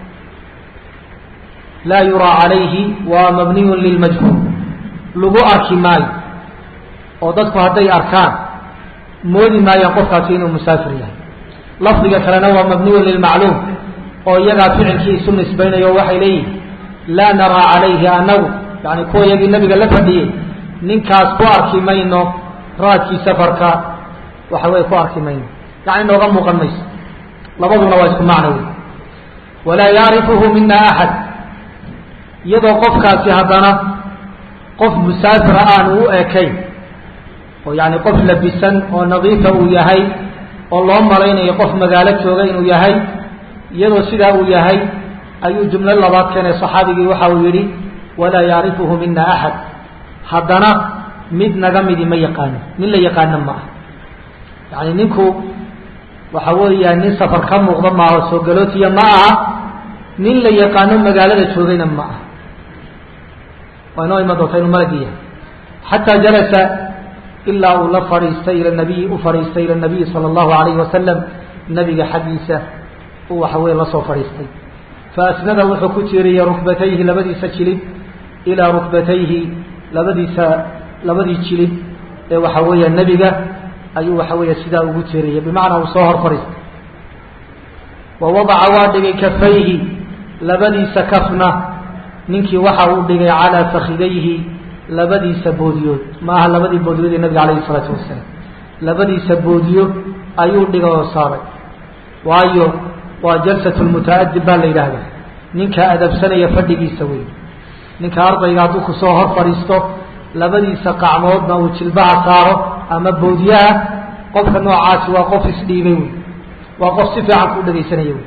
laa yuraa calayhi waa mabniyun lilmajhuul lagu arki maayo oo dadku hadday arkaan moodi maayaan qofkaasi inuu musaafir yahay lafdiga kalena waa mabniyun lilmacluum oo iyagaa ficilkii isu nisbaynayo waxay leeyihin laa naraa calayhi anagu yani kuwa iyagii nabiga la fadhiyey ninkaas ku arki mayno raadkii safarka waxa weye ku arki mayno yani nooga muuqan mayso labaduna waa isku macno wey walaa yacrifuhu mina axad iyadoo qofkaasi haddana qof musaafira aanu u ekayn oo yani qof labisan oo nadiifa uu yahay oo loo malaynayo qof magaalo jooga inuu yahay iyadoo sidaa uu yahay ayuu jumlo labaad keenay saxaabigii waxa uu yidhi walaa yacrifuhu mina axad haddana mid naga midi ma yaqaano nin la yaqaano ma ah yani ninku waxa weeya nin safar ka muuqda maaho soo galootiya ma aha nin la yaqaano magaalada joogayna ma aha waa inoo iman doonta inuu malagi yahay xataa jalasa ilaa uu la fadhiistay ila nabiyi u fadhiistay ila nabiyi sala allahu alayhi wasalam nabiga xaggiisa uu waxa weye la soo fadhiistay faasnada wuxuu ku tiiriyey rukbatayhi labadiisa jilib ilaa rukbatayhi labadiisa labadii jilib ee waxa weeya nebiga ayuu waxa weeya sidaa ugu tiiriyey bimacnaa uu soo hor fadhiistay wa wadaca waa dhigay kafayhi labadiisa kafna ninkii waxa uu dhigay calaa fakidayhi labadiisa boodiyood ma aha labadii boodiyood ee nabiga alayhi isalaatu wasalaam labadiisa boodiyo ayuu dhigay oo saaray waayo waa jalsat lmutaadib baa la yidhaahdaa ninka adabsanaya fadhigiisa wey ninka ardayga hadduu kusoo hor fadhiisto labadiisa qacmoodna uu jilbaha saaro ama boodiyaha qofka noocaasi waa qof isdhiibay wey waa qof si fiican kuu dhegaysanaya wey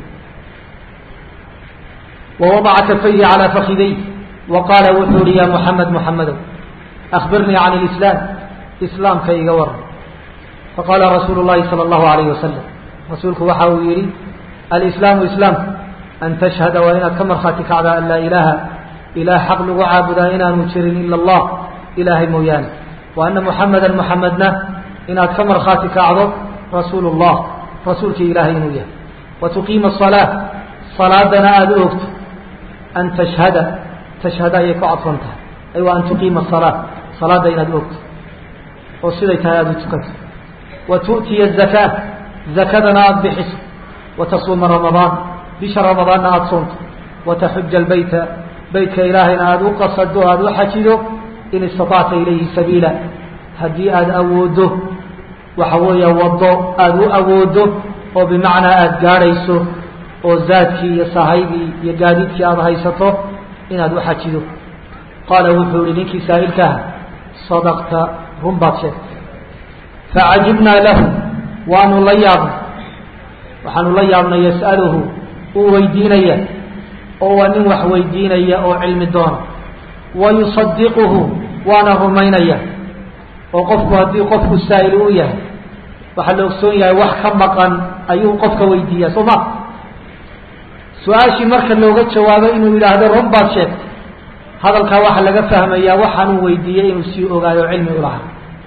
wawadaca kafayhi calaa fakiday wa qaala wuxuu uhi ya muxamed muxamedow akbirnii can lislaam islaamka iga waran faqaala rasuulu llahi sala allahu alayhi wasalam rasuulku waxa uu yihi alislaamu islaamku an tashhada waa inaad ka markhaati kacdaa an laa ilaaha ilaah xaq lagu caabudaa inaanu jirin ila allah ilaahay mooyaane wa ana muxameda muxamedna inaad ka markhaati kacdo rasuulu llah rasuulkii ilaahay inuu yahay wa tuqiima salaa salaadana aada u ogto an tashhada tashhada ayay ku cadfan tahay ay waa an tuqiima salaa salaada inaad ogto oo siday tahay aada u tukato wa tu'tiya zakaa zakadana aada bixiso wa tasuuma ramadaan bisha ramadaanna aada soonto wa taxuja albayta beytka ilaahayna aada u qasado aada u xajido in istatacta ilayhi sabiila haddii aada awooddo waxa weeya waddo aada u awooddo oo bimacnaa aada gaadhayso oo zaadkii iyo sahaydii iyo gaadiidkii aada haysato inaad u xajido qaala wuxuu ihi ninkii saa'ilkaha sadaqta run baad sheegtay facajibnaa lahu waanu la yaabnay waxaanu la yaabnay yas'aluhu uu weydiinaya oo waa nin wax weydiinaya oo cilmi doona wa yusadiquhu waana rumaynaya oo qofku haddii qofku saa'il u yahay waxaa la ogsoon yahay wax ka maqan ayuu qofka weydiiyaa soo ma su-aashii marka looga jawaabo inuu yidhaahdo run baad sheegtay hadalkaa waxaa laga fahmayaa waxaanuu weydiiyey inuu sii ogaayo cilmi u lahaa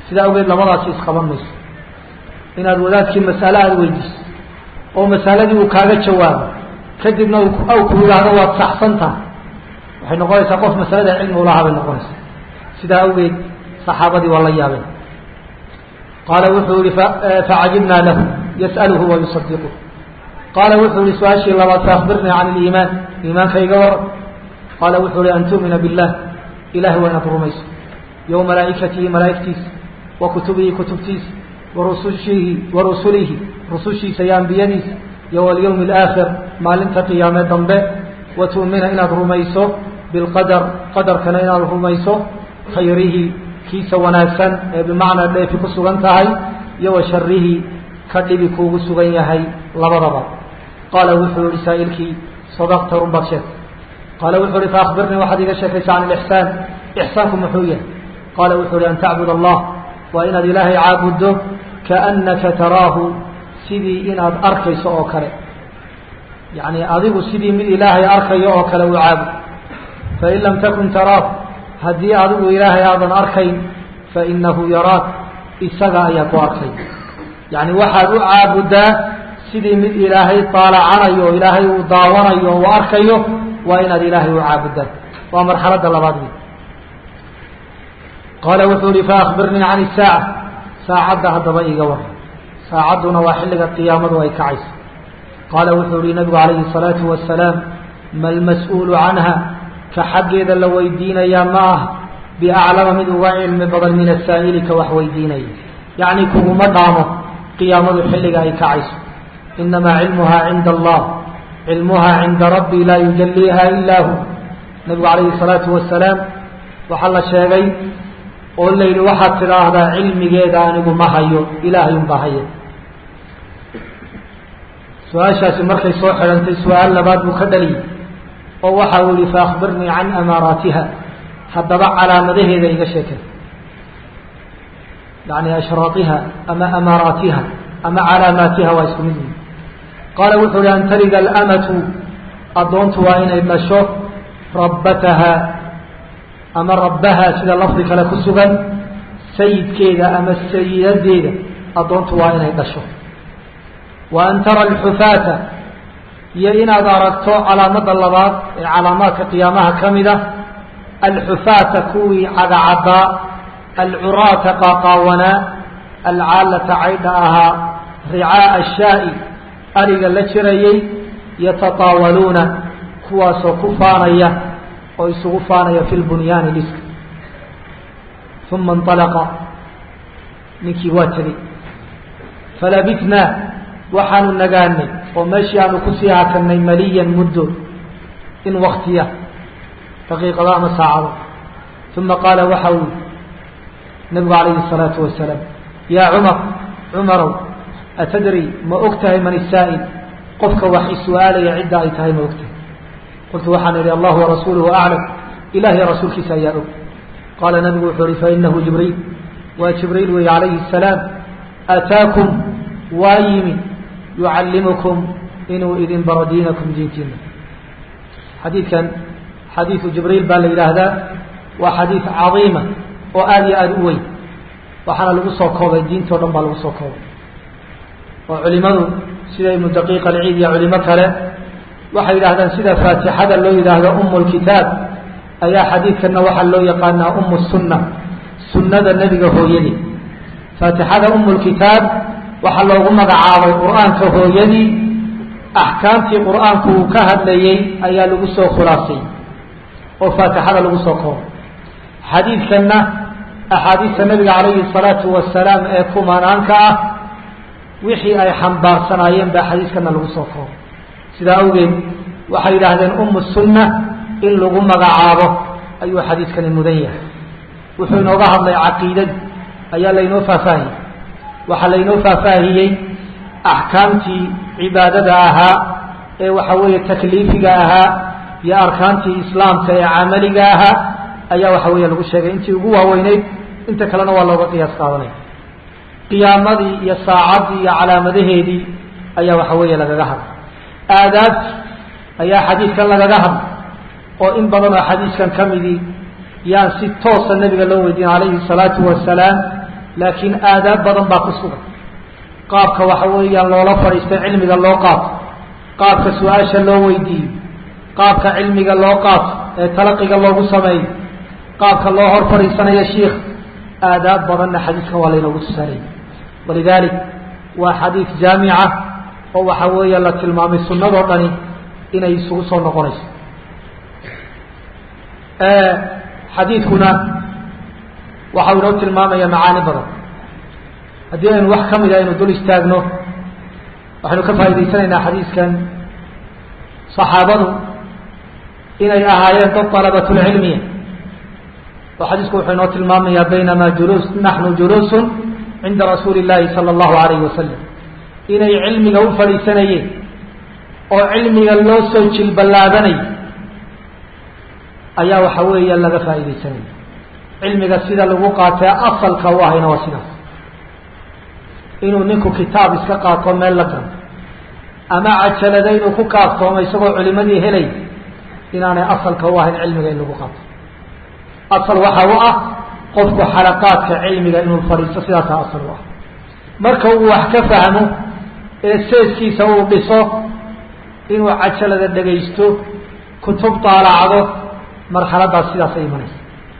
sidaa awgeed labadaasi isqaban mayso inaad wadaadkii masale aada weydiiso oo masaladii uu kaaga jawaabo kadibna aw ku yidhaahdo waad saxsan tahay waxay noqonaysaa qof masalada cilmi ulahaa bay noqonaysaa sidaa awgeed saxaabadii waa la yaabeen qaala wuxuu yihi facajibnaa lahu yas'aluhu wa yusadiquh qaala wuxuu yihi su-aashii labaad faakbirnii can iliimaan iimaanka iga waran qaala wuxuu yihi an tu'mina billah ilahi waa inaad rumayso yo malaa'ikatihi malaa'igtiisa wa kutubihi kutubtiisa wa rusushihi wa rusulihi rusushiisa iyo ambiyadiisa iyo walyawmi alaakhir maalinta qiyaame dambe wa tu'mina inaad rumayso bilqadar qadarkana inaad rumayso khayrihi kiisa wanaagsan ee bimacnaa dheefi ku sugan tahay iyo wa sharihi ka dhibi kuugu sugan yahay labadaba qaala wuxuu yihi saa'ilkii sadaqta run baad sheegtay qaala wuxuu yihi faakbirnii waxaad iga sheekaysa can ilixsaan ixsaanku muxuu yahay qaala wuxuu yihi an tacbud allah waa inaad ilaahay caabuddo kaannaka taraahu sidii inaad arkayso oo kale yacni adigu sidii mid ilaahay arkayo oo kale u caabud fain lam takun taraahu haddii adigu ilaahay aadan arkayn fainahu yaraak isaga ayaa ku arkay yacni waxaad u caabuddaa sidii mid ilaahay taalacanayo o ilaahay uu daawanayo o uu arkayo waa inaad ilaahay u caabuddaa waa marxaladda labaad wey qaala wuxuu yihi faakbirnii can isaaca saacadda haddaba iga war saacadduna waa xilliga qiyaamadu ay kacayso qaala wuxuu yihi nabigu calayhi الsalaatu wasalaam ma lmas-uulu canha ka xaggeeda la weydiinayaa ma ah biaclama mid uga cilmi badan min asaa'ili ka wax weydiinaya yacni kuguma dhaamo qiyaamadu xilliga ay kacayso inamaa cilmuhaa cinda allah cilmuhaa cinda rabbi laa yujaliiha ilaa hu nabigu calayhi الsalaatu wasalaam waxaa la sheegay oo la yidhi waxaad tidhaahdaa cilmigeeda anigu ma hayo ilaahay unbaa haya su-aashaasi markay soo xidhantay su-aal labaad buu ka dhaliyey oo waxa uu yihi faakbirnii can amaaraatiha haddaba calaamadaheeda iga sheekay yani ashraaiha ama amaaraatiha ama calaamaatiha waa isku mid wey qaala wuxuu yihi an talida alamatu addoontu waa inay dhasho rabbataha ama rabbaha sida lafdi kale ku sugan sayidkeeda ama sayidadeeda addoontu waa inay dhasho wa an tara alxufaata iyo inaad aragto calaamadda labaad ee calaamaadka qiyaamaha ka mid a alxufaata kuwii cadacaddaa alcuraata qaaqaawanaa alcaalata caydha ahaa ricaa'a ashaa'i ariga la jirayay yatataawaluuna kuwaasoo ku faanaya oo isugu faanaya fi lbunyaani dhiska uma inطalaqa ninkii waa tegey falabitnaa waxaanu nagaanay oo meeshii aanu kusii hakanay maliyan muddo in waktiya daqiiqado ama saacado uma qaala waxa uu nabigu calayhi الsalaatu wasalaam yaa cumar cumarow atadri ma og tahay man isaa'il qofka wax is-su-aalaya cidda ay tahay ma og tahay qultu waxaan idhi allahu warasuuluhu aclam ilahiy rasuulkiisa ayaa og qaala nabigu wuxuu ihi fainahu jibriil waa jibriil weeye calayhi الsalaam ataakum waa yimi yucallimukum inuu idin baro diinakum diintiina xadiidkan xadiidu jibriil baa la yidhaahdaa waa xadiid cadiima oo aada iyo aada u weyn waxaana lagu soo koobay diintao dhan baa lagu soo koobay oo culimadu sida ibnu daqiiq alciid iyo culimo kale waxay yidhahdaan sida faatixada loo yidhaahdo umu lkitaab ayaa xadiidkanna waxaa loo yaqaanaa umu sunna sunnada nebiga hooyadii faatixada umu lkitaab waxaa loogu magacaabay qur-aanka hooyadii axkaamtii qur-aanku uu ka hadlayey ayaa lagu soo khulaasay oo faatixada lagu soo koobay xadiidkanna axaadiista nabiga calayhi salaatu wasalaam ee kumanaanka ah wixii ay xambaarsanaayeen baa xadiiskana lagu soo koobay sidaa awgeed waxay yidhaahdeen umu sunna in lagu magacaabo ayuu xadiiskani mudan yahay wuxuu inooga hadlay caqiidadii ayaa laynoo faahfaahiyey waxaa laynoo faahfaahiyey axkaamtii cibaadada ahaa ee waxa weeye takliifiga ahaa iyo arkaantii islaamka ee camaliga ahaa ayaa waxa weeye lagu sheegay intii ugu waaweyneyd inta kalena waa looga qiyaas qaadanaya qiyaamadii iyo saacaddii iyo calaamadaheedii ayaa waxa weeye lagaga hadlay aadaabti ayaa xadiidkan lagaga hadlay oo in badan oo xadiiskan ka midii yaan si toosa nabiga loo weydiin calayhi salaatu wasalaam laakiin aadaab badan baa ku sugan qaabka waxa weeyaan loola fadhiistay cilmiga loo qaato qaabka su-aasha loo weydiiyo qaabka cilmiga loo qaato ee talaqiga loogu sameeyo qaabka loo hor fadhiisanayo shiikh aadaab badanna xadiidka waa laynoogu tusaalaya walidaalik waa xadiid jaamica oo waxa weeya la tilmaamay sunnadoo dhani inay isugu soo noqonayso xadiidkuna waxau inoo tilmaamaya macaani badan haddii aynu wax ka mid a aynu dul istaagno waxaynu ka faa'idaysanaynaa xadiiskan saxaabadu inay ahaayeen dad dalabatulcilmiya oo xadiisku wuxuu inoo tilmaamayaa baynamaa julus naxnu juluusun cinda rasuuli llaahi sala allahu alayhi wasalam inay cilmiga u fadhiisanayeen oo cilmiga loo soo jilballaadanayo ayaa waxa weeya laga faa'iidaysanaya cilmiga sida lagu qaatee asalka u ahayna waa sidaas inuu ninku kitaab iska qaato meel la galo ama cajalada inuu ku kaaftoomo isagoo culimadii helay inaanay asalka u ahayn cilmiga in lagu qaato asal waxa u ah qofku xalaqaadka cilmiga inuu fadhiisto sidaasaa asal u ah marka uu wax ka fahmo ee seeskiisa uu dhiso inuu cajalada dhegaysto kutub daalacdo marxaladaas sidaasay imanaysa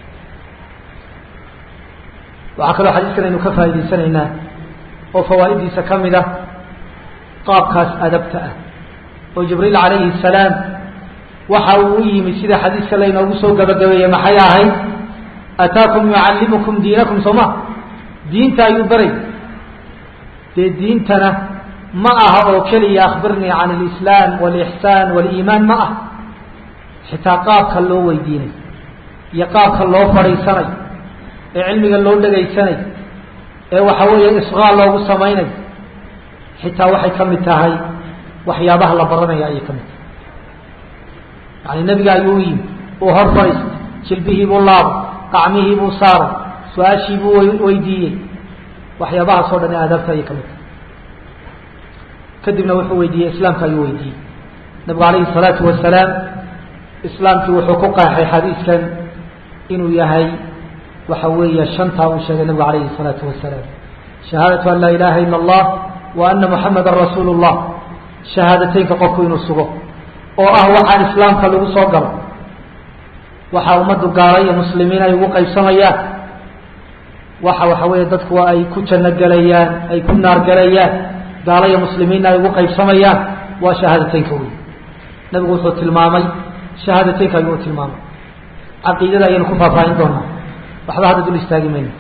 waxaa kaloo xadiiskan aynu ka faa'idaysanaynaa oo fawaa'idiisa ka mid ah qaabkaas adabta ah oo jibriil calayhi salaam waxa uu u yimi sida xadiiska laynoogu soo gabagabeeyey maxay ahayd ataakum yucallimukum diinakum soo ma diinta ayuu baray dee diintana ma aha oo keliya akhbirnii can alislaam walixsaan waliimaan ma ah xitaa qaabka loo weydiinay iyo qaabka loo fadhiisanay ee cilmiga loo dhegaysanay ee waxa weeye isqaal loogu samaynay xitaa waxay ka mid tahay waxyaabaha la baranaya ayay ka mid tahay yani nebiga ayuu u yimi uu hor fadhiistay jilbihii buu laabay qacmihii buu saaray su-aashii buu weydiiyey waxyaabahaas oo dhan aadaabta ayay ka mid tahay kadibna wuxuu weydiiyey islaamka ayuu weydiiyey nabigu calayhi salaatu wasalaam islaamkii wuxuu ku qeexay xadiiskan inuu yahay waxa weeye shantaa uu sheegay nabigu calayhi الsalaatu wasalaam shahaadatu an laa ilaha ila اllah wa ana muxamada rasuulu اllah shahaadateynka qofku inuu sugo oo ah waxaa islaamka lagu soo galo waxa ummaddu gaala iyo muslimiin ay ugu qaybsamayaan waxa waxa weeye dadku ay ku janno gelayaan ay ku naar gelayaan gaala iyo muslimiinna ay ugu qaybsamayaan waa shahaadateynka wey nabigu wuxuu tilmaamay shahaadateynka ayuu tilmaamay caqiidada ayaynu ku faahfaahin doonaa waxba hadda dul istaagi mayno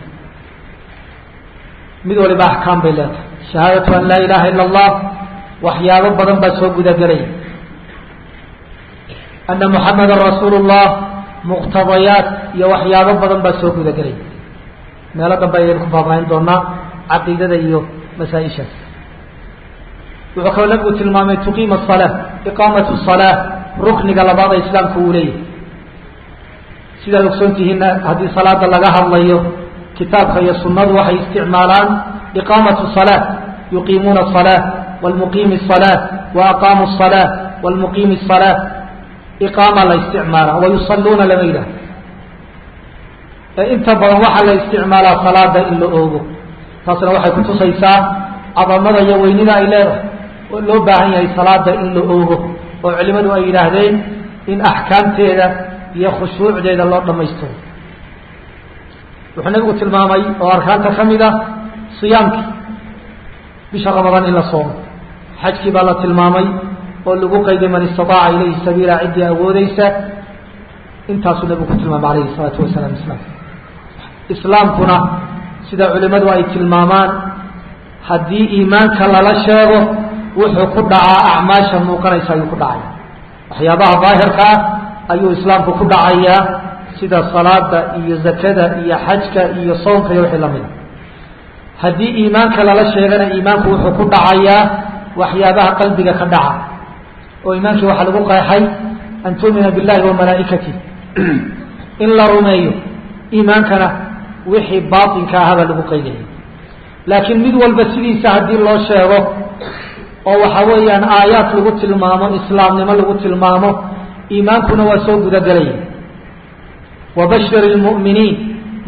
mid waliba axkaam bay leedahay shahaadatu an laa ilaha ila اllah waxyaabo badan baa soo gudagelaya ana muxamada rasuulu اllah muqtadayaat iyo waxyaabo badan baa soo gudagelaya meelo dambe ayaynu ku faahfaahin doonaa caqiidada iyo masaa-ishaas wuxuu kaloo nabigu tilmaamay tuqiima الsalaa iqaamatu الsalaa rukniga labaad ee islaamku uu leeyahay sidaad ogsoon tihiinna haddii salaada laga hadlayo kitaabka iyo sunnadu waxay isticmaalaan iqaamatu الsalaa yuqiimuuna الsalaa wاlmuqiimi الsalaa wa aqaamu الsalaa wاlmuqiimi الsalaa iqaama la isticmaala wayusaluuna lama yidhaah ee inta badan waxaa la isticmaalaa salaada in la oogo taasna waxay kutusaysaa cadamada iyo weynida ay leedahay oo loo baahan yahay salaada in la oogo oo culimadu ay yidhaahdeen in axkaamteeda iyo khushuucdeeda loo dhammaystiro wuxuu nabigu tilmaamay oo arkaanta ka mid ah siyaamkii bisha ramadaan in la soomo xajkii baa la tilmaamay oo lagu qayday man istataaca ilayhi sabiila ciddii awoodeysa intaasuu nabigu ku tilmaamay alayhi isalaatu wasalaam islaamka islaamkuna sida culimadu ay tilmaamaan haddii iimaanka lala sheego wuxuu ku dhacaa acmaasha muuqanaysa ayuu ku dhacaya waxyaabaha daahirka ah ayuu islaamku ku dhacayaa sida salaada iyo zakada iyo xajka iyo soonka iyo wixii lamida haddii iimaanka lala sheegana iimaanku wuxuu ku dhacayaa waxyaabaha qalbiga ka dhaca oo iimaankii waxaa lagu qeexay an tuumina billahi wa malaa'ikatih in la rumeeyo iimaankana wixii baatinka ahabaa lagu qaydaya laakiin mid walba sidiisa haddii loo sheego oo waxa weeyaan aayaad lagu tilmaamo islaamnimo lagu tilmaamo iimaankuna waa soo gudagelaya wabashir lmu'miniin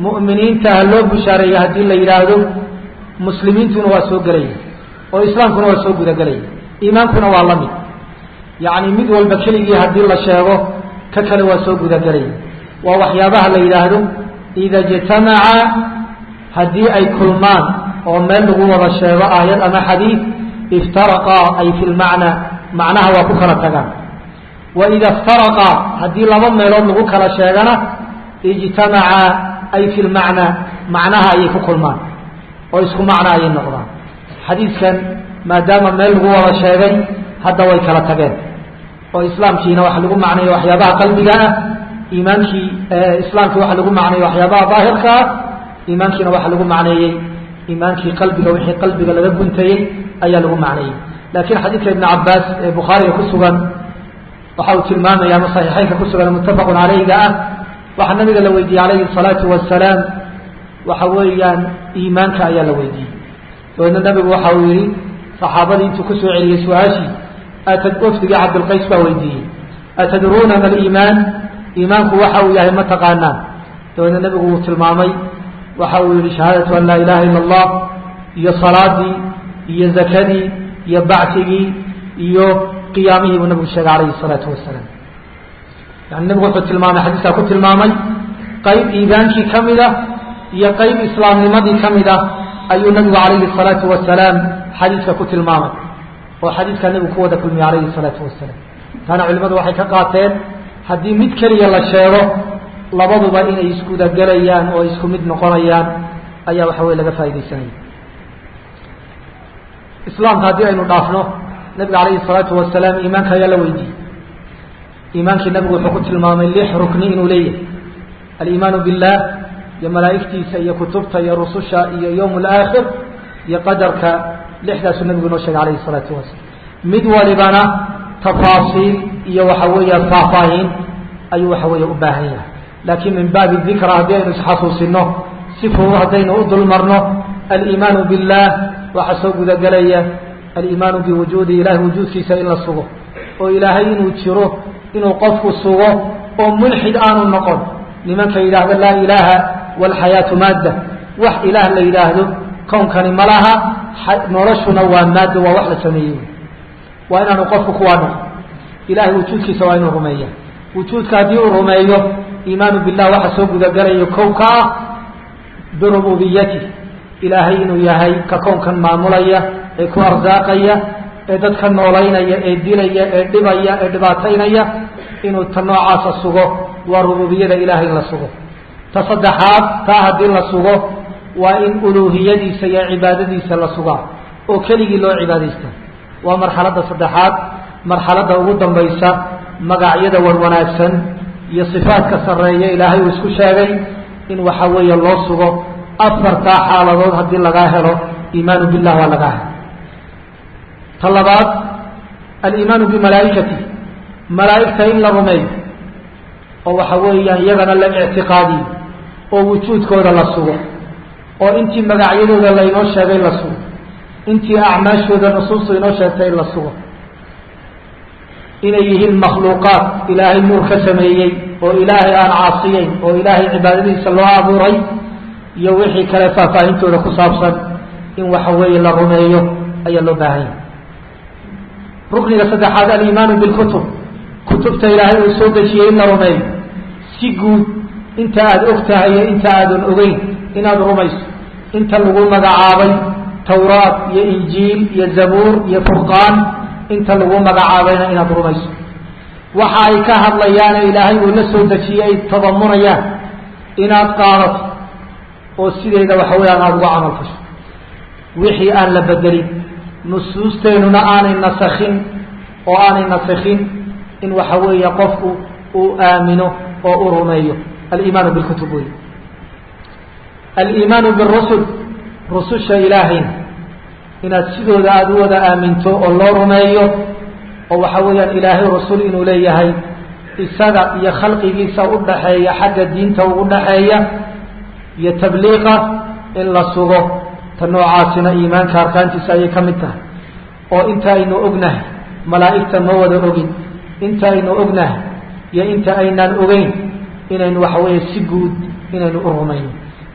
mu'miniinta ha loo bushaareeya haddii la yidhaahdo muslimiintuna waa soo gelaya oo islaamkuna waa soo gudagelaya iimaankuna waa la mid yacni mid walba keligii haddii la sheego ka kale waa soo gudagelaya waa waxyaabaha la yidhaahdo ida ijtamaca haddii ay kulmaan oo meel lagu wada sheego aayad ama xadiid iftaraqaa ay fi lmacnaa macnaha waa ku kala tagaan wa ida iftaraqaa haddii laba meelood lagu kala sheegana ijtamaca ay fi lmacnaa macnaha ayay ku kulmaan oo isku macna ayay noqdaan xadiidkan maadaama meel lagu wada sheegay hadda way kala tageen oo islaamkiina waxa lagu macnayo waxyaabaha qalbiga ah iimaankii islaamkii waxa lagu macneeyey waxyaabaha daahirka ah iimaankiina waxa lagu macneeyey iimaankii qalbiga wixii qalbiga laga guntayey ayaa lagu macneeyey laakiin xadiidka ibn cabaas ee bukhaariga ku sugan waxa uu tilmaamaya ama saxiixeynka ku sugan muttafaqun caleyga ah waxaa nabiga la weydiiyey calayhi salaatu wasalaam waxa weeyaan iimaanka ayaa la weydiiyey dabeedna nabigu waxa uu yihi saxaabadii intuu kusoo celiyey su-aashii atad wafdigii cabdilqays baa weydiiyey atadruuna ma aliimaan iimaanku waxa uu yahay ma taqaanaan dabeedna nabigu uu tilmaamay waxa uu yihi shahaadatu an laa ilaha ila allah iyo salaadii iyo zakadii iyo bacsigii iyo qiyaamihii buu nabigu sheegay calayhi salaatu wasalaam yani nabigu wuxuu tilmaamay xadiiskaa ku tilmaamay qayb iimaankii ka mid ah iyo qayb islaamnimadii ka mid ah ayuu nabigu calayhi salaatu wasalaam xadiiska ku tilmaamay oo xadiiskaa nabigu ku wada kulmiyey calayhi salaatu wasalaam taana culimadu waxay ka qaateen haddii mid keliya la sheego labaduba inay isgudagelayaan oo isku mid noqonayaan ayaa waxa weye laga faa'idaysanaya islaamka haddii aynu dhaafno nabiga calayhi salaatu wasalaam iimaanka ayaa la weydiiyey iimaankii nabigu wuxuu ku tilmaamay lix rukni inuu leeyahay aliimaanu billah iyo malaa'igtiisa iyo kutubta iyo rususha iyo yowm alaakhir iyo qadarka lixdaasuu nabigu inoo sheegay calayhi salaatu wasalaam mid walibana tafaasiil iyo waxa weeya faahfaahin ayuu waxa weeye u baahan yahay laakiin min baabi dikra haddii aynu isxasuusino si fudud haddaynu u dulmarno aliimaanu billah waxaa soo gudagelaya aliimaanu biwujuudi ilahay wujuudkiisa in la sugo oo ilaahay inuu jiro inuu qofku sugo oo mulxid aanu noqon nimanka yidhaahdo laa ilaaha walxayaatu maadda wax ilaah la yidhaahdo kownkani ma laha noloshuna waa maaddo waa wax la sameeyey waa inaanu qofku kuwaa noqon ilahay wujuudkiisa waa inuu rumeeya wujuudka haddii uu rumeeyo iimaanu billah waxa soo gudagalayo kow ka ah birububiyati ilaahay inuu yahay ka kownkan maamulaya ee ku arsaaqaya ee dadka noolaynaya ee dilaya ee dhibaya ee dhibaataynaya inuu ta noocaasa sugo waa rububiyada ilahay in la sugo ta saddexaad taa haddii la sugo waa in uluuhiyadiisa iyo cibaadadiisa la sugaa oo keligii loo cibaadaysta waa marxaladda saddexaad marxaladda ugu dambaysa magacyada war wanaagsan iyo sifaadka sarreeya ilaahay uu isku sheegay in waxa weeye loo sugo afartaa xaaladood haddii lagaa helo iimaanu billah waa lagaa helo ta labaad aliimaanu bimalaa'ikati malaa'igta in la rumeeyo oo waxa weeyaan iyagana la ictiqaadiyo oo wujuudkooda la sugo oo intii magacyadooda laynoo sheegay la sugo intii acmaashooda nusuustu inoo sheegtay in la sugo inay yihiin makhluuqaad ilaahay nuur ka sameeyey oo ilaahay aan caasiyeyn oo ilaahay cibaadadiisa loo abuuray iyo wixii kale faahfaahintooda ku saabsan in waxa weeye la rumeeyo ayaa loo baahan yahay rukniga saddexaad aliimaanu bilkutub kutubta ilaahay uu soo dejiyey in la rumeeyo si guud inta aada og tahay iyo inta aadan ogeyn inaad rumayso inta lagu magacaabay tawraat iyo injiil iyo zabuur iyo furqaan inta lagu magacaabayna inaad rumayso waxa ay ka hadlayaane ilaahay uu la soo dejiyey ay tadamunayaan inaad qaadato oo sideeda waxa weeyaan aada uga camal fasho wixii aan la bedelin nusuusteenuna aanay nasakhin oo aanay nasakhin in waxa weeye qofku uu aamino oo u rumeeyo aliimaanu bilkutub wey aliimaanu birusul rususha ilaahayna inaad sidooda aada u wada aaminto oo loo rumeeyo oo waxa weeyaan ilaahay rasul inuu leeyahay isaga iyo khalqigiisa u dhaxeeya xagga diinta ugu dhaxeeya iyo tabliiqa in la sugo ta noocaasina iimaanka arkaantiisa ayay ka mid tahay oo inta aynu ognahay malaa'igta ma wada ogin inta aynu ognahay iyo inta aynaan ogeyn inaynu waxa weeye si guud inaynu u rumayno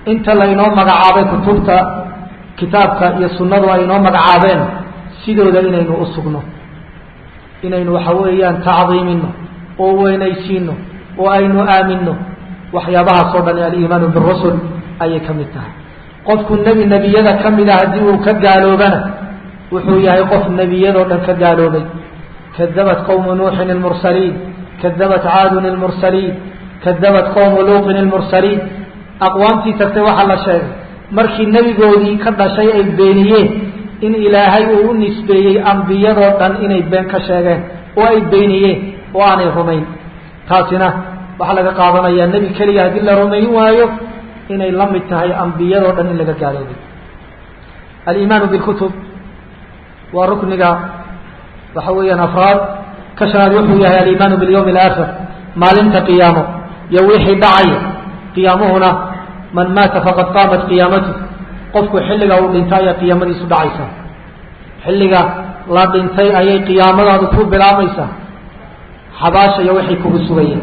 inta laynoo magacaabay kutubta kitaabka iyo sunnadu ay inoo magacaabeen sidooda inaynu u sugno inaynu waxa weeyaan tacdiimino oo weynaysiino oo aynu aamino waxyaabahaas oo dhan aliimaanu birusul ayay ka mid tahay qofku nebi nebiyada ka mid a haddii uu ka gaaloobana wuxuu yahay qof nebiyadoo dhan ka gaaloobay kadabat qowmu nuuxin ilmursaliin kadabat caadun ilmursaliin kadabat qowmu luuqin ilmursaliin aqwaamtii tagtay waxaa la sheegay markii nebigoodii ka dhashay ay beeniyeen in ilaahay uu u nisbeeyey ambiyadoo dhan inay been ka sheegeen oo ay beeniyeen oo aanay rumayn taasina waxaa laga qaadanayaa nebi keliya haddii la rumayn waayo inay la mid tahay ambiyadoo dhan in laga gaaloobay aliimaanu bilkutub waa rukniga waxa weeyaan afraad ka shanaad wuxuu yahay aliimaanu bilyawmi alaakhir maalinta qiyaamo iyo wixii dhacaya qiyaamuhuna man maata faqad qaamat qiyaamatu qofku xilliga uu dhintay ayaa qiyaamadiisu dhacaysaa xilliga la dhintay ayay qiyaamadaadu ku bilaabaysaa xabaasha iyo wixii kugu sugaya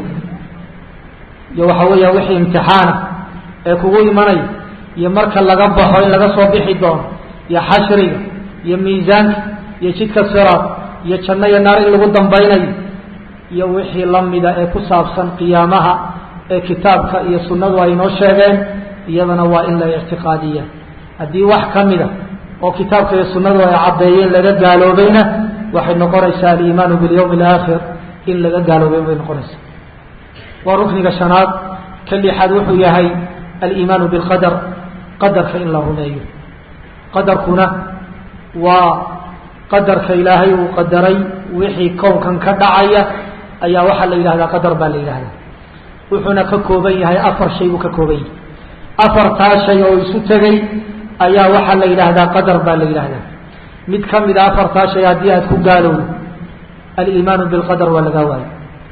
iyo waxa weeyaan wixii imtixaana ee kugu imanaya iyo marka laga baxo in laga soo bixi doono iyo xashriga iyo miisaanka iyo jidka siraad iyo janno iyo naar in lagu dambaynayo iyo wixii lamida ee ku saabsan qiyaamaha ee kitaabka iyo sunnadu ay inoo sheegeen iyadana waa in la ictiqaadiya haddii wax ka mida oo kitaabka iyo sunnadu ay caddeeyeen laga gaaloobayna waxay noqonaysaa aliimaanu bilyawmi alaakhir in laga gaaloobay bay noqonaysaa waa rukniga shanaad ka lixaad wuxuu yahay aliimaanu bilqadar qadarka in la rumeeyo qadarkuna waa qadarka ilaahay uu qadaray wixii kownkan ka dhacaya ayaa waxaa la yidhahdaa qadar baa la yidhahdaa wuxuuna ka kooban yahay afar shay buu ka kooban yahay afartaa shay oo isu tegay ayaa waxaa la yidhaahdaa qadar baa la yidhahdaa mid ka mid a afartaa shay haddii aad ku gaalowdo aliimaanu bilqadar waa lagaa waayo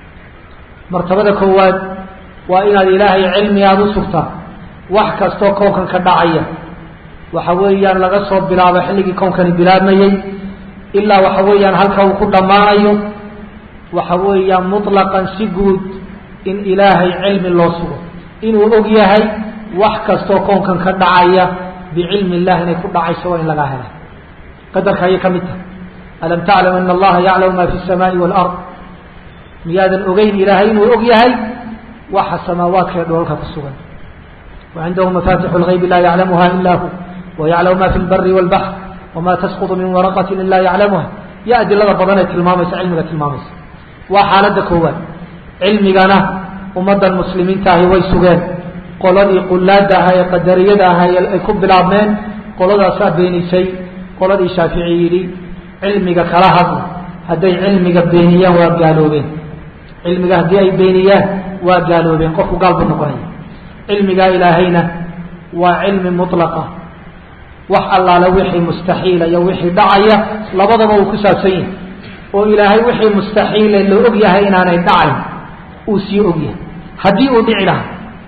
martabada koowaad waa inaad ilaahay cilmi aada u sugtaa wax kastoo kownkan ka dhacaya waxa weeyaan laga soo bilaabo xilligii kownkani bilaabmayey ilaa waxa weeyaan halka uu ku dhammaanayo waxa weeyaan mutlaqan si guud in ilaahay cilmi loo sugo inuu og yahay wax kastoo kownkan ka dhacaya bicilmi illah inay ku dhacayso waa in lagaa hela qadarka ayay ka mid tahay alam taclam ana allaha yaclamu ma fi الsamaai wاlard miyaadan ogeyn ilaahay inuu og yahay waxa samaawaadka ee dhoolka ku sugan wacindahu mafatixu اlgaybi laa yaclamuha ila hu wayaclamu ma fi اlbari wاlbaxr wama tasquط min waraqati ila yaclamuha yo adilada badan ee tilmaamaysa cilmiga tilmaamaysa waa xaaladda koowaad cilmigana ummaddan muslimiinta ahi way sugeen qoladii qulaada ahaa ee qadariyada ahaa ay ku bilaabmeen qoladaasaa beenisay qoladii shaafici yidhi cilmiga kala hadla hadday cilmiga beeniyaan waa gaaloobeen cilmiga haddii ay beeniyaan waa gaaloobeen qofku gaal buu noqonaya cilmigaa ilaahayna waa cilmi mutlaqa wax allaale wixii mustaxiila iyo wixii dhacaya labadaba uu ku saabsan yahay oo ilaahay wixii mustaxiile la og yahay inaanay dhacayn uu sii og yahay haddii uu dhici lahaa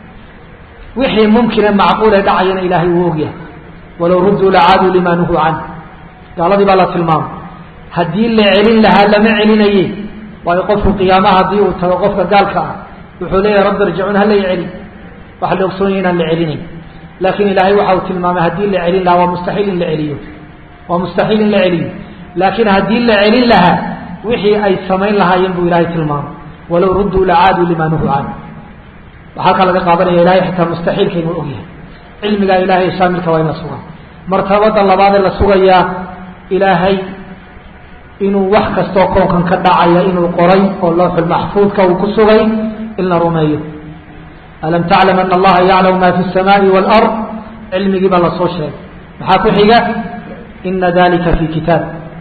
wixii mumkine macquule dhacayana ilaahay uu og yahay walow rudduu lacaaduu limaa nuhuu can gaaladii baa la tilmaamay haddii la celin lahaa lama celinaye waayo qofku qiyaamaha haddii uu tago qofka gaalka ah wuxuu leeyahay rabbi irjicuun hala i celi waxaa la ogsoon yahy inaan la celinayn laakiin ilaahay waxa uu tilmaamay haddii la celin lahaa waa mustaxiil in la celiyo waa mustaxiil in la celiyo laakiin haddii la celin lahaa wixii ay samayn lahaayeen buu ilaahay tilmaamay walow rudduu lacaaduu limaa nuhuu can waxaa kaa laga qaadanaya ilahay xitaa mustaxiilka inuu og yahay cilmigaa ilaahay shaamilka waa in la sugaa martabada labaadee la sugayaa ilaahay inuu wax kastoo koonkan ka dhacaya inuu qoray oo lawxul maxfuudka uu ku sugay in la rumeeyo alam taclam ana allaha yaclamu ma fi الsamaai wاlard cilmigii baa lasoo sheegay maxaa ku xiga ina dalika fi kitaab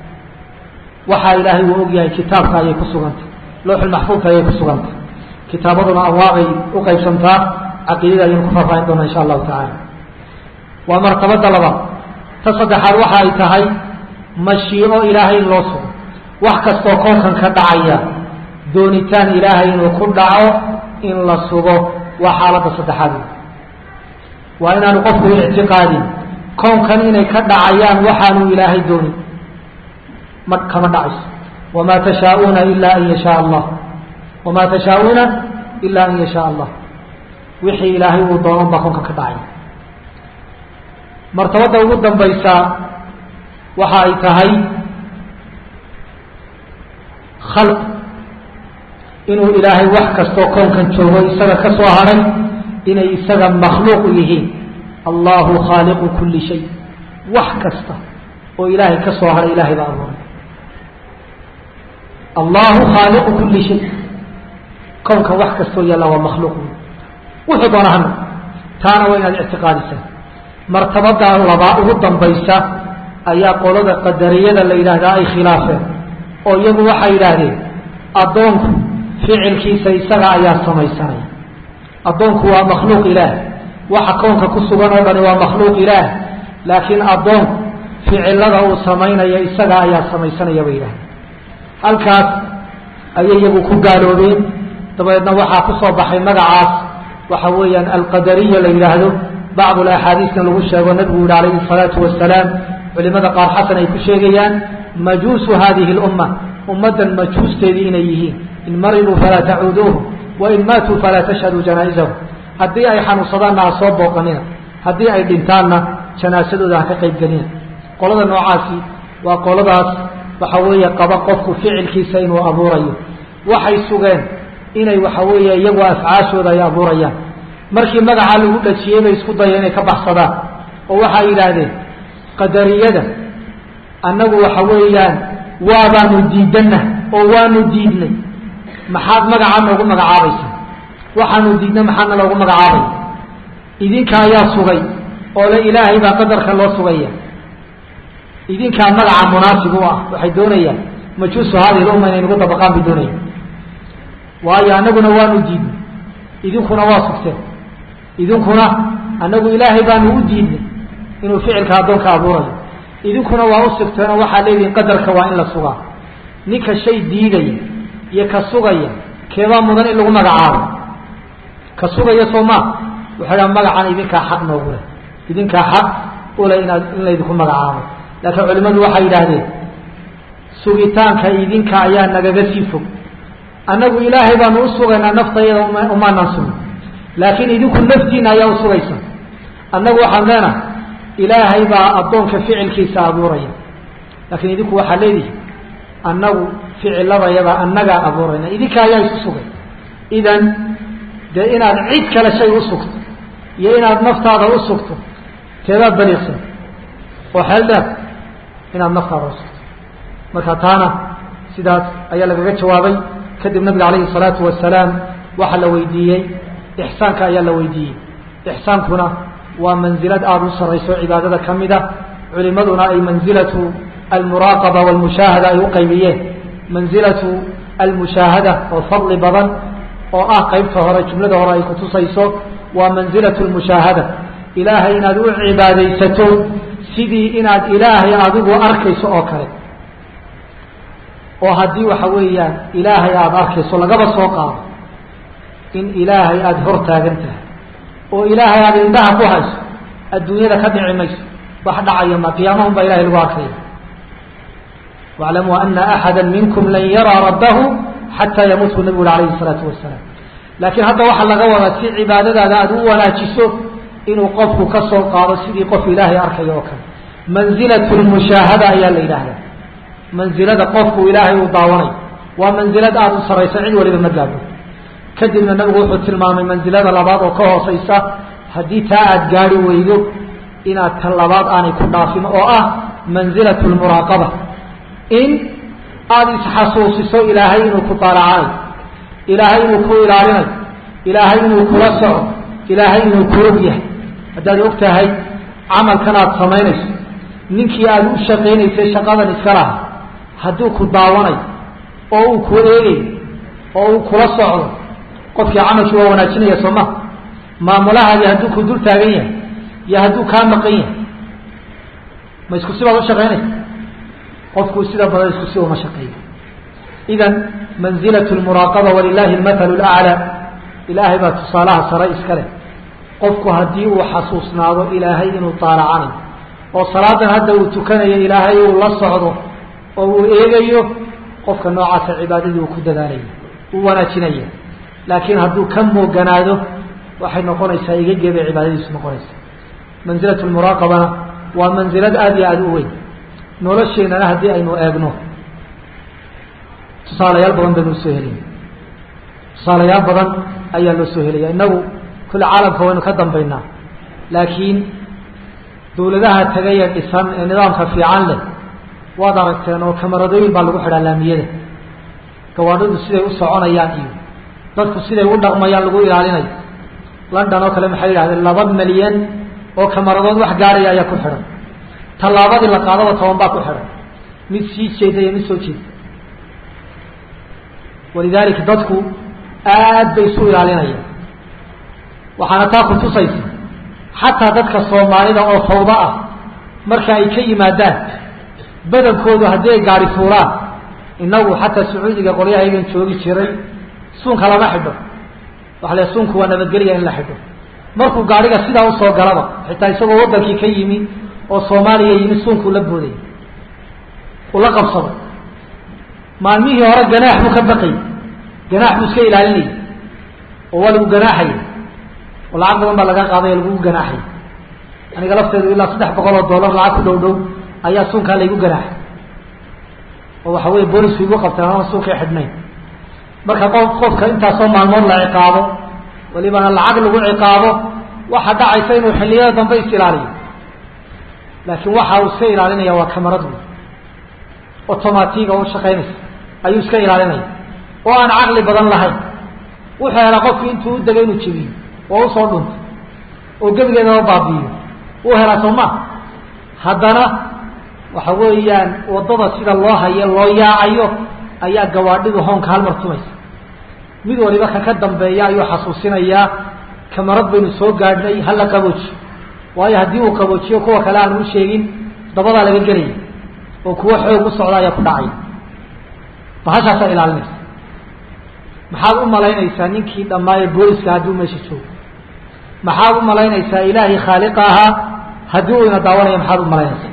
waxaa ilaahay uu og yahay kitaabka ayay ku sugantay lawxulmaxfuudka ayay ku sugantay kitaabaduna anwaacay u qaybsantaa caqiidada ayaynu ku faahfaahin doona insha allahu tacaala waa martabada labaad ta saddexaad waxa ay tahay mashiico ilaahay in loo sugo wax kastoo koonkan ka dhacaya doonitaan ilaahay inuu ku dhaco in la sugo waa xaaladda saddexaad waa inaanu qofku ictiqaadin koonkan inay ka dhacayaan waxaanu ilaahay doonin ma kama dhacayso wamaa tashaauuna ila an yashaa allah wamaa tashaauuna ila an yashaa allah wixii ilaahay uu doonon baa koonkan ka dhacaya martabadda ugu dambaysa waxa ay tahay khalq inuu ilaahay wax kastoo koonkan joogo isaga ka soo hadhay inay isaga makhluuq yihiin allahu khaaliqu kuli shay wax kasta oo ilaahay ka soo hadhay ilahay baa abuuray allahu khaaliqu kuli shay kownkan wax kastoo yaalla waa makhluuq wuxuu doona hana taana waa inaad ictiqaadisaa martabada labaa ugu dambaysa ayaa qolada qadariyada la yidhaahdaa ay khilaafeen oo iyagu waxay yidhaahdeen addoonku ficilkiisa isaga ayaa samaysanaya addoonku waa makhluuq ilaah waxa kownka ku sugan oo dhani waa makhluuq ilaah laakiin addoonku ficilada uu samaynaya isaga ayaa samaysanaya bay yidhahdeen halkaas ayay iyagu ku gaaloobeen dabeedna waxaa ku soo baxay magacaas waxa weeyaan alqadariya la yidhaahdo bacd axaadiisna lagu sheego nabigu yihi alayhi الsalaatu wasalaam culimada qaar xasan ay ku sheegayaan majuusu hadihi اlumma ummaddan majuusteedii inay yihiin in mariduu falaa tacuuduuhu wain maatuu falaa tashhaduu janaa'izahu haddii ay xanuunsadaanna ha soo booqanina haddii ay dhintaanna janaasadooda ha ka qayb gelina qolada noocaasi waa qoladaas waxa weeye qaba qofku ficilkiisa inuu abuurayo waxay sugeen inay waxa weeye iyagu afcaashooda ay abuurayaan markii magacaa lagu dhajiyey bay isku dayeen inay ka baxsadaan oo waxay yidhaahdeen qadariyada annagu waxa weeyaan waabaanu diidanna oo waanu diidnay maxaad magacaa noogu magacaabaysa waxaanu diidnay maxaadna loogu magacaabaya idinka ayaa sugay oo le ilaahay baa qadarka loo sugaya idinkaa magaca munaasib u ah waxay doonayaan majuusu hadihi lumma inay nagu dabaqaan bay doonayaan waayo annaguna waanu diidnay idinkuna waa sugteen idinkuna annagu ilaahay baanu u diidnay inuu ficilka addoonka abuurayo idinkuna waa u sugteen oo waxaa leedihin qadarka waa in la sugaa ninka shay diidaya iyo ka sugaya keebaa mudan in lagu magacaabo ka sugaya soo maa waxay dhaha magacan idinkaa xaq noogu leh idinkaa xaq ule inaad in laydinku magacaabo laakiin culimmadu waxay yidhaahdeen sugitaanka idinka ayaa nagaga sii fog annagu ilaahay baanu u sugaynaa naftayada umaanan sugin laakiin idinku naftiina ayaa u sugaysa annagu waxaan leenahay ilaahay baa addoonka ficilkiisa abuuraya laakiin idinku waxaa leedihi annagu ficiladayada annagaa abuurayna idinka ayaa isu sugay idan dee inaad cid kale shay u sugto iyo inaad naftaada u sugto teedaad baliiqsan oo xeel dheer inaad naftaada u sugto marka taana sidaas ayaa lagaga jawaabay kadib nabiga calayhi الsalaatu wasalaam waxaa la weydiiyey ixsaanka ayaa la weydiiyey ixsaankuna waa manzilad aada u sarayso cibaadada ka mida culimaduna ay manzilatu almuraaqaba walmushaahada ay u qaybiyeen manzilatu almushaahada oo fadli badan oo ah qeybta hore jumlada hore ay kutusayso waa manzilatu lmushaahada ilaahay inaad u cibaadaysato sidii inaad ilaahay adigu arkayso oo kale oo haddii waxa weeyaan ilaahay aada arkayso lagaba soo qaado in ilaahay aada hor taagan tahay oo ilaahay aada indhaha ku hayso adduunyada ka dhici mayso wax dhacaya ma qiyaamahun baa ilahay lagu arkaya waclamuu ana axada minkum lan yaraa rabbahu xataa yamuut buu nabigu uri alayhi salaatu wasalaam laakiin hadda waxaa laga wadaa si cibaadadaada aada u wanaajiso inuu qofku ka soo qaado sidii qof ilaahay arkayo oo kale manzilatu lmushaahada ayaa la yidhaahdaa manzilada qofku ilaahay uu daawanayo waa manzilad aada u saraysa cid waliba ma gaabo kadibna nabigu wuxuu tilmaamay manzilada labaad oo ka hooseysa haddii taa aada gaari weydo inaad ta labaad aanay ku dhaafin oo ah manzilatu lmuraaqaba in aada isxasuusiso ilaahay inuu ku daalacayo ilaahay inuu ku ilaalinayo ilaahay inuu kula soco ilaahay inuu ku og yahay haddaad og tahay camalkan aada samaynayso ninkii aada u shaqaynaysay shaqadan iska laha hadduu ku daawanayo oo uu ku eegayo oo uu kula socdo qofkii camalkii waa wanaajinaya soo ma maamulahaadi hadduu ku dul taagan yahay iyo hadduu kaa maqan yahay ma isku sibaad u shaqaynaysa qofku sida badan isku si uma shaqeeyo idan manzilatu lmuraaqaba walilahi almathalu laclaa ilaahay baa tusaalaha sare iska leh qofku haddii uu xasuusnaado ilaahay inuu taalacanayo oo salaadan hadda uu tukanayo ilaahay uu la socdo oo uu eegayo qofka noocaasa cibaadadii uu ku dadaalaya uu wanaajinaya laakiin hadduu ka mooganaado waxay noqonaysaa igagee bay cibaadadiisu noqonaysaa manzilatu lmuraaqabana waa mansilad aada iyo aada u weyn nolosheenana haddii aynu eegno tusaalayaal badan baynu usoo helin tusaalayaal badan ayaa loo soo helaya innagu kulle caalamka waynu ka dambaynaa laakiin dawladaha tagaye dhisan ee nidaamka fiican leh waad aragteen oo kamaradooyin baa lagu xidhaa laamiyada gawaadhadu siday u soconayaan iyo dadku siday u dhaqmayaan lagu ilaalinayo london oo kale maxay yidhahdeen laba milyan oo kamaradood wax gaaraya ayaa ku xidhan tallaabadii la qaadaba toban baa ku xidhan mid sii jeeda iyo mid soo jeeda walidaalika dadku aad bay isu ilaalinayaan waxaana taa ku tusaysa xataa dadka soomaalida oo fawda ah marka ay ka yimaadaan badankoodu haddii ay gaari fuulaan inagu xataa sacuudiga qolyahaygan joogi jiray suunka lama xidho waxa le suunku waa nabadgelya in la xidho markuu gaariga sidaa usoo galaba xitaa isagoo wadankii ka yimi oo soomaaliya yimi suunkuu la booday uu la qabsado maalmihii hore ganaax buu ka baqayy ganaax buu iska ilaalinayay oo waa lagu ganaaxaya oo lacag badan baa laga qaaday oo lagugu ganaaxay aniga lafteedu ilaa saddex boqol oo dollar lacag ku dhow dhow ayaa suunkaa laygu ganaaxay oo waxa weye boolisku igu qabteen ama suunkay xidhnayn marka qof qofka intaasoo maalmood la ciqaabo walibana lacag lagu ciqaabo waxa dhacaysa inuu xilliyada dambe is ilaaliyo laakiin waxa uu iska ilaalinaya waa kamarad wey automatiga u shaqaynaysa ayuu iska ilaalinaya oo aan caqli badan lahayn wuxuu helaa qofki intuu u degay inuu jebiyo oo usoo dhunto oo gebigeedaba baabi'iyo uu helaa soo ma haddana waxa weeyaan waddada sida loo hayo loo yaacayo ayaa gawaadhidu hoonka halmar tumaysa mid waliba ka ka dambeeya ayuu xasuusinayaa kamarad baynu soo gaadhnay hala qaboojiyo waayo haddii uu qaboojiyo kuwa kale aan u sheegin dabadaa laga gelaya oo kuwo xoog u socda ayaa ku dhacaya bahashaasaa ilaalinaysa maxaad u malaynaysaa ninkii dhammaaye booliska haddii u meesha joogo maxaad u malaynaysaa ilaahay khaaliqa ahaa haddii uu ina daawanaya maxaad u malaynaysaa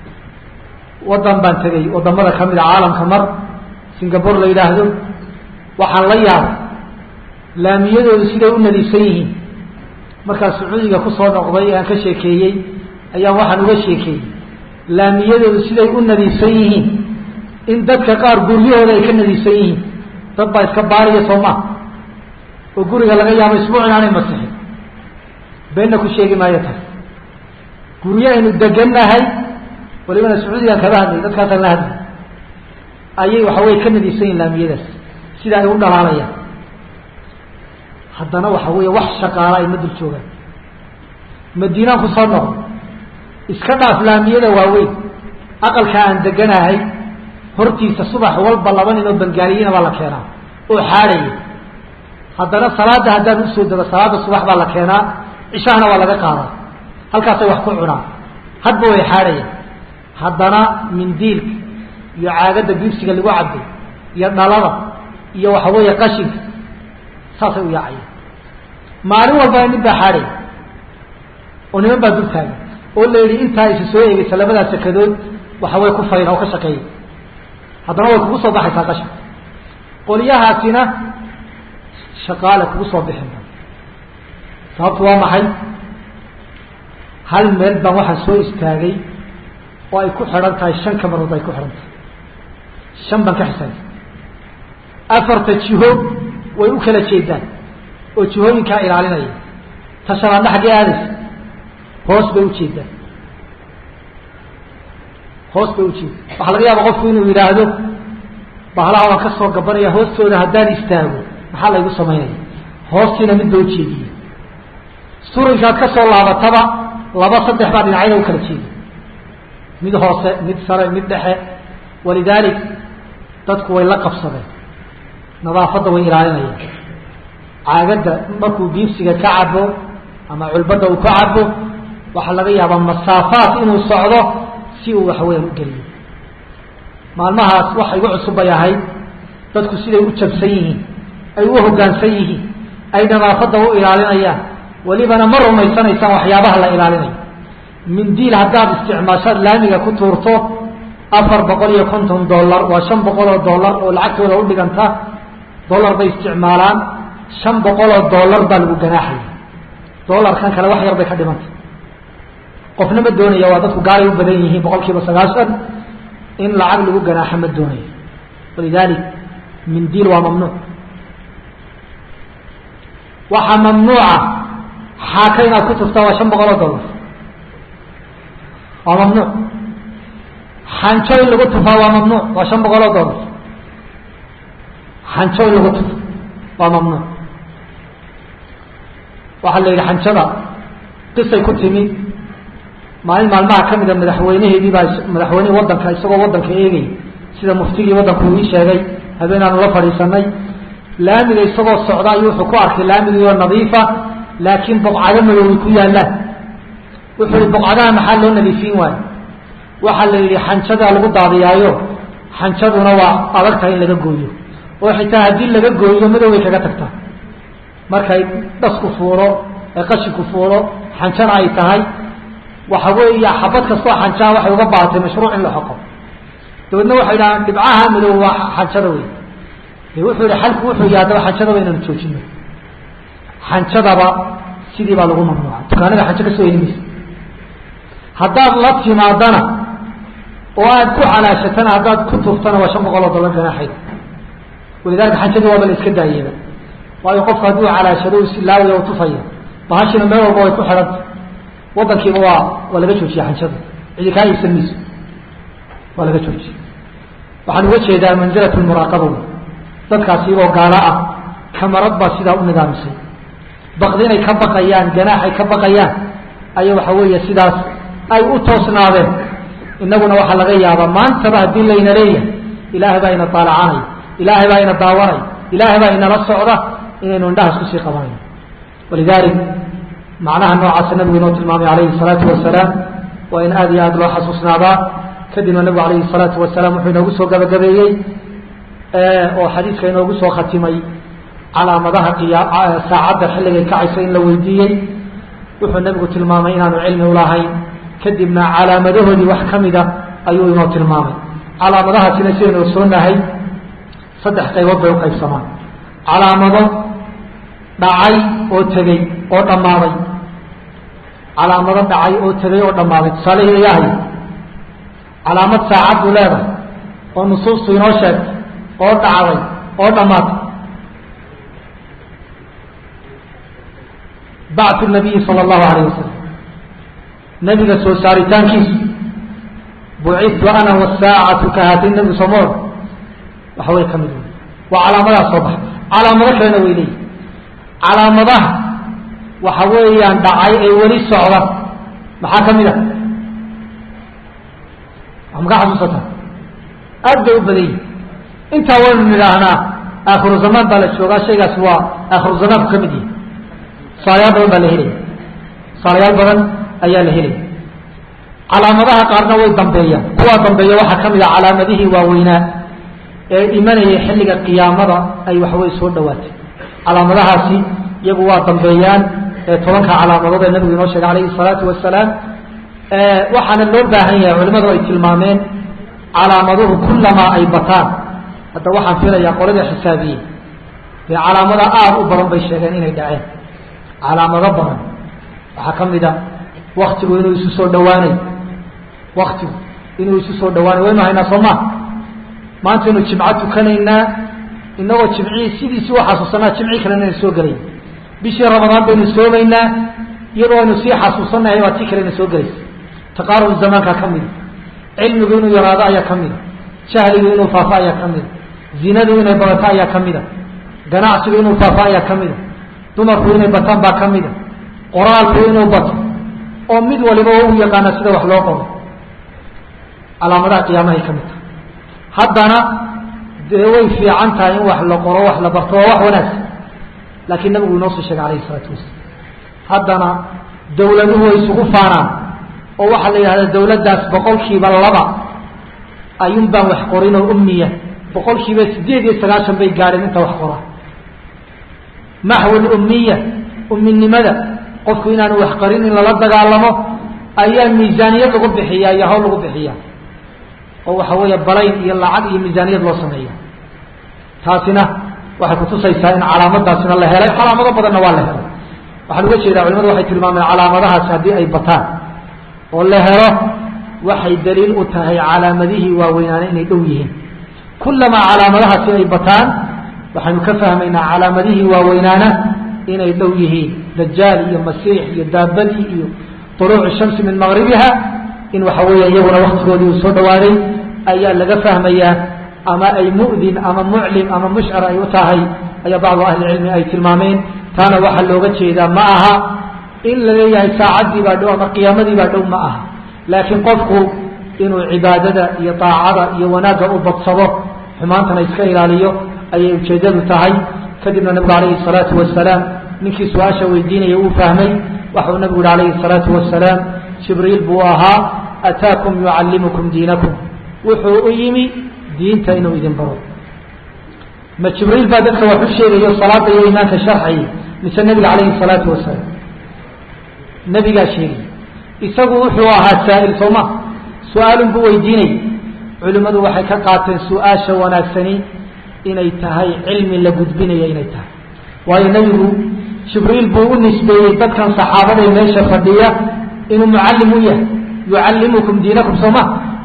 waddan baan tegay waddamada ka mid a caalamka mar singapore la yidhaahdo waxaan la yaabay laamiyadoodu siday u nadiifsan yihiin markaa sacuudiga kusoo noqday ee aan ka sheekeeyey ayaan waxaan uga sheekeeyey laamiyadoodu siday u nadiifsan yihiin in dadka qaar guryahooda ay ka nadiifsan yihiin dad baa iska baariya soo maa oo guriga laga yaabo isbuuc inaanay masixin beenna ku sheegi maayo taas guryahaynu degannahay walibana sacuudigaan kaba hadlay dadkaasaan la hadlay ayay waxa weye ka nadiifsan yihin laamiyadaas sida ay u dhalaalayaan haddana waxa weeye wax shaqaala ay ma dul joogaan madiinaan ku soo noqdo iska dhaaf laamiyada waaweyn aqalka aan deganahay hortiisa subax walba laba nin oo bangaaliyiina baa la keenaa oo xaadhaya haddana salaada haddaan usoo dego salaada subax baa la keenaa cishahana waa laga qaadaa halkaasay wax ku cunaan hadba way xaadhayaan haddana mindiilka iyo caagadda biibsiga lagu cabay iyo dhalada iyo waxa weeye qashinka saasay u yaacayaan maalin walbana nin baa xaadhaya oo niman baa dul taagan oo la yidhi intaa isu soo eegeysa labadaa sakadood waxa way ku fayna oo ka shaqeeya haddana way kugu soo baxaysaa qashin qolyahaasina shaqaale kugu soo bixin sababtu waa maxay hal meel baan waxaan soo istaagay oo ay ku xidhan tahay shan kamarood ay ku xidhan tahay shan baan ka xisaabay afarta jiho way u kala jeedaan oo jihooyinkaa ilaalinaya ta shanaadna xaggee aadaysa hoos bay ujeedaan hoos bay ujeeda waxaa laga yaaba qofku inuu yidhaahdo bahlaha waan ka soo gabanaya hoostooda haddaan istaago maxaa laygu samaynaya hoostiina mid ba ujeediye surinkaad ka soo laabataba laba saddex baa dhinacyada u kala jeeda mid hoose mid sare mid dhexe walidaalik dadku way la qabsadeen nadaafadda way ilaalinayaan caagadda markuu biibsiga ka cabo ama culbadda uu ka cabo waxaa laga yaabaa masaafaat inuu socdo si uu waxaweyaan u geliyo maalmahaas waxa igu cusub bay ahayd dadku siday u jabsan yihiin ay u hoggaansan yihiin ay nadaafadda u ilaalinayaan welibana ma rumaysanaysaan waxyaabaha la ilaalinayo mindiil haddaad isticmaashaad laamiga ku tuurto afar boqol iyo konton dollar waa shan boqol oo dollar oo lacagtooda u dhiganta dollar bay isticmaalaan shan boqol oo dollar baa lagu ganaaxaya dollarkan kale wax yar bay ka dhimantay qofna ma doonaya waa dadku gaalay u badan yihiin boqol kiiba sagaashan in lacag lagu ganaaxo ma doonayo walidalik mindiil waa mamnuuc waxaa mamnuuca xaaka inaad ku tuftaa waa shan boqol oo dollar waa mamnuuc xanjo in lagu tufaa waa mamnuuc waa shan boqol oo dollar xanjo in lagu tufo waa mamnuuc waxaa la yidhi xanjada qisay ku timi maalin maalmaha ka mida madaxweyneheedii baa madaxweynihii waddanka isagoo waddanka eegay sida muftigii waddanku uu ii sheegay habeenaanu la fadhiisanay laamiga isagoo socda ayuu wuxuu ku arkay laamigii oo nadiifa laakiin boqcado madoway ku yaallaan wuxuu yihi boqcadaha maxaa loo nadiifin waayo waxaa la yidhi xanjadaa lagu daadiyaayo xanjaduna waa adagtahay in laga gooyo oo xitaa haddii laga gooyo madoway kaga tagtaa markay dhasku fuuro ee qashinku fuuro xanjana ay tahay waxa weeya xabad kastoo xanjaa waxay uga baahatay mashruuc in la xoqo dabeedna waxay dhahaan dhibcaha madow waa xanjada wey de wuxuu yihi xalku wuxuu yahay haddaba xanjadaba inaan joojino xanjadaba sidii baa lagu mamnuuca dukaanada xanjo ka soo heli maysa haddaad la timaadana oo aad ku calaashatana haddaad ku tuftana waa shan boqol oo dollar ganaaxayd walidalika xanjadii waaba la iska daayeeba waayo qofku hadduu calaashado u silaawaya u tufaya bahashina meel walba way ku xidhanta waddankiiba waa waa laga joojiya xanjada cidi kaa iibsan mayso waa laga joojiya waxaan uga jeedaa manzilat lmuraaqaba wey dadkaasi iyagoo gaalo ah kamarad baa sidaa u nidaamisay bakdi inay ka baqayaan ganaax ay ka baqayaan ayaa waxa weeye sidaas ay u toosnaadeen inaguna waxaa laga yaabaa maantaba haddii layna leeyahay ilaahay baa ina daalacanay ilaahay baa ina daawanay ilaahay baa inala socda inaynu indhahaas kusii qabanayno walidalik macnaha noocaasa nabigu inoo tilmaamay alayhi salaatu wasalaam waa in aada iyo aada loo xasuusnaadaa kadibna nabigu alayhi salaatu wasalaam wuxuu inoogu soo gabagabeeyey oo xadiiska inoogu soo khatimay calaamadaha saacadda xilligay kacaysa in la weydiiyey wuxuu nabigu tilmaamay inaanu cilmi ulahayn kadibna calaamadahoodii wax ka mida ayuu inoo tilmaamay calaamadahaasina sidaynu ogsoonahay saddex qaybood bay uqaybsamaan calaamado dhacay oo tegey oo dhammaaday calaamado dhacay oo tegey oo dhammaaday tusaalaheeda yahay calaamad saacad buu leedahay oo nusuustu inoo sheegtay oo dhacday oo dhammaatay bactu nabiyi sala allahu alayh wasalam nabiga soo saaritaankiisu bucidtu ana wasaacatu ka haatayn nabigu somoor waxa way ka mid wey waa calaamadaha soo baxay calaamado kalena way leeyihi calaamadaha waxa weeyaan dhacay ee weli socda maxaa ka mid a wax makaa xasuusata aad bay u badan yihin intaa waynu nidhaahnaa aakhiru zamaan baa la joogaa shaygaasi waa aakhiru zamaanku ka mid yihi tusaalayaal badan baa la helaya tusaalayaal badan ayaa la helaya calaamadaha qaarna way dambeeyaan kuwaa dambeeya waxaa ka mid a calaamadihii waaweynaa ee imanayay xilliga qiyaamada ay waxawey soo dhawaatay calaamadahaasi iyagu waa dambeeyaan ee tobanka calaamadood ee nabigu inoo sheegay alayhi salaatu wasalaam waxaana loo baahan yahay culimadu ay tilmaameen calaamaduhu kullamaa ay bataan hadda waxaan filayaa qolada xisaabiyey dee calaamada aada u badan bay sheegeen inay dhaceen calaamado badan waxaa ka mid a waktigu inuu isu soo dhawaanayo waktigu inuu isu soo dhawaanayo waynu haynaa soo maa maantaynu jimco tukanaynaa inagoo jimcihii sidiisi u xasuusanaa jimcii kalena aynu soo gelay bishii ramadaan baynu soomaynaa iyadoo aynu sii xasuusanahay waa tii kalena soo gelaysa taqaarub zamaankaa ka mida cilmigu inuu yaraado ayaa ka mida jahligu inuu faafo ayaa ka mida zinadu inay badato ayaa ka mida ganacsigu inuu faafo ayaa ka mida dumarku inay bataan baa ka mida qoraalku inuu bato oo mid waliba u yaqaana sida wax loo qoro calaamadaha qiyaamahay ka mid tahay haddana dee way fiican tahay in wax la qoro wax la barto waa wax wanaagsan laakiin nabigu inoo soo sheegay alayhi isalaatu wasalaam haddana dawladuhu way isugu faanaan oo waxaa la yidhahdaa dawladdaas boqolkiiba laba ayuun baan wax qorin oo umiya boqolkiiba sideed iyo sagaashan bay gaadheen inta wax qora maxwal umiya uminimada qofku inaanu wax qarin in lala dagaalamo ayaa miisaaniyad lagu bixiyaa iyo hawl lagu bixiyaa oo waxa weeye balayn iyo lacag iyo miisaaniyad loo sameeya taasina waxay kutusaysaa in calaamadaasina la helay calaamado badanna waa la helay waxaan uga jeedaa culimadu waxay tilmaameen calaamadahaasi haddii ay bataan oo la helo waxay daliil u tahay calaamadihii waaweynaana inay dhow yihiin kulamaa calaamadahaasi ay bataan waxaynu ka fahmaynaa calaamadihii waaweynaana inay dhow yihiin dajaal iyo masiix iyo daabadii iyo طuluucu shamsi min maqribiha in waxa weeya iyaguna waktigoodii uu soo dhawaaday ayaa laga fahmayaa ama ay mu'din ama muclim ama mushcar ay u tahay ayaa bacdu ahli cilmi ay tilmaameen taana waxaa looga jeedaa ma aha in la leeyahay saacaddii baa dhow ama qiyaamadii baa dhow ma aha laakiin qofku inuu cibaadada iyo daacada iyo wanaagga u badsado xumaantana iska ilaaliyo ayay ujeedadu tahay kadibna nabigu calayhi salaatu wasalaam ninkii su-aasha weydiinaya uu fahmay waxau nabigu yihi calayhi salaatu wasalaam jibriil buu ahaa ataakum yucallimukum diinakum wuxuu u yimi diinta inuu idin baro ma jibriil baa dadka wax u sheegayo salaada iyo imaanka sharxayay mise nabiga calayhi salaatu wasalaam nabigaa sheegay isagu wuxuu ahaa saa'il sooma su-aalun buu weydiinay culimmadu waxay ka qaateen su-aasha wanaagsani inay tahay cilmi la gudbinaya inay tahay waayo nebigu jibriil buu u nisbeeyey dadkan saxaabadae meesha fadhiya inuu mucallim u yahay yucallimukum diinakum sooma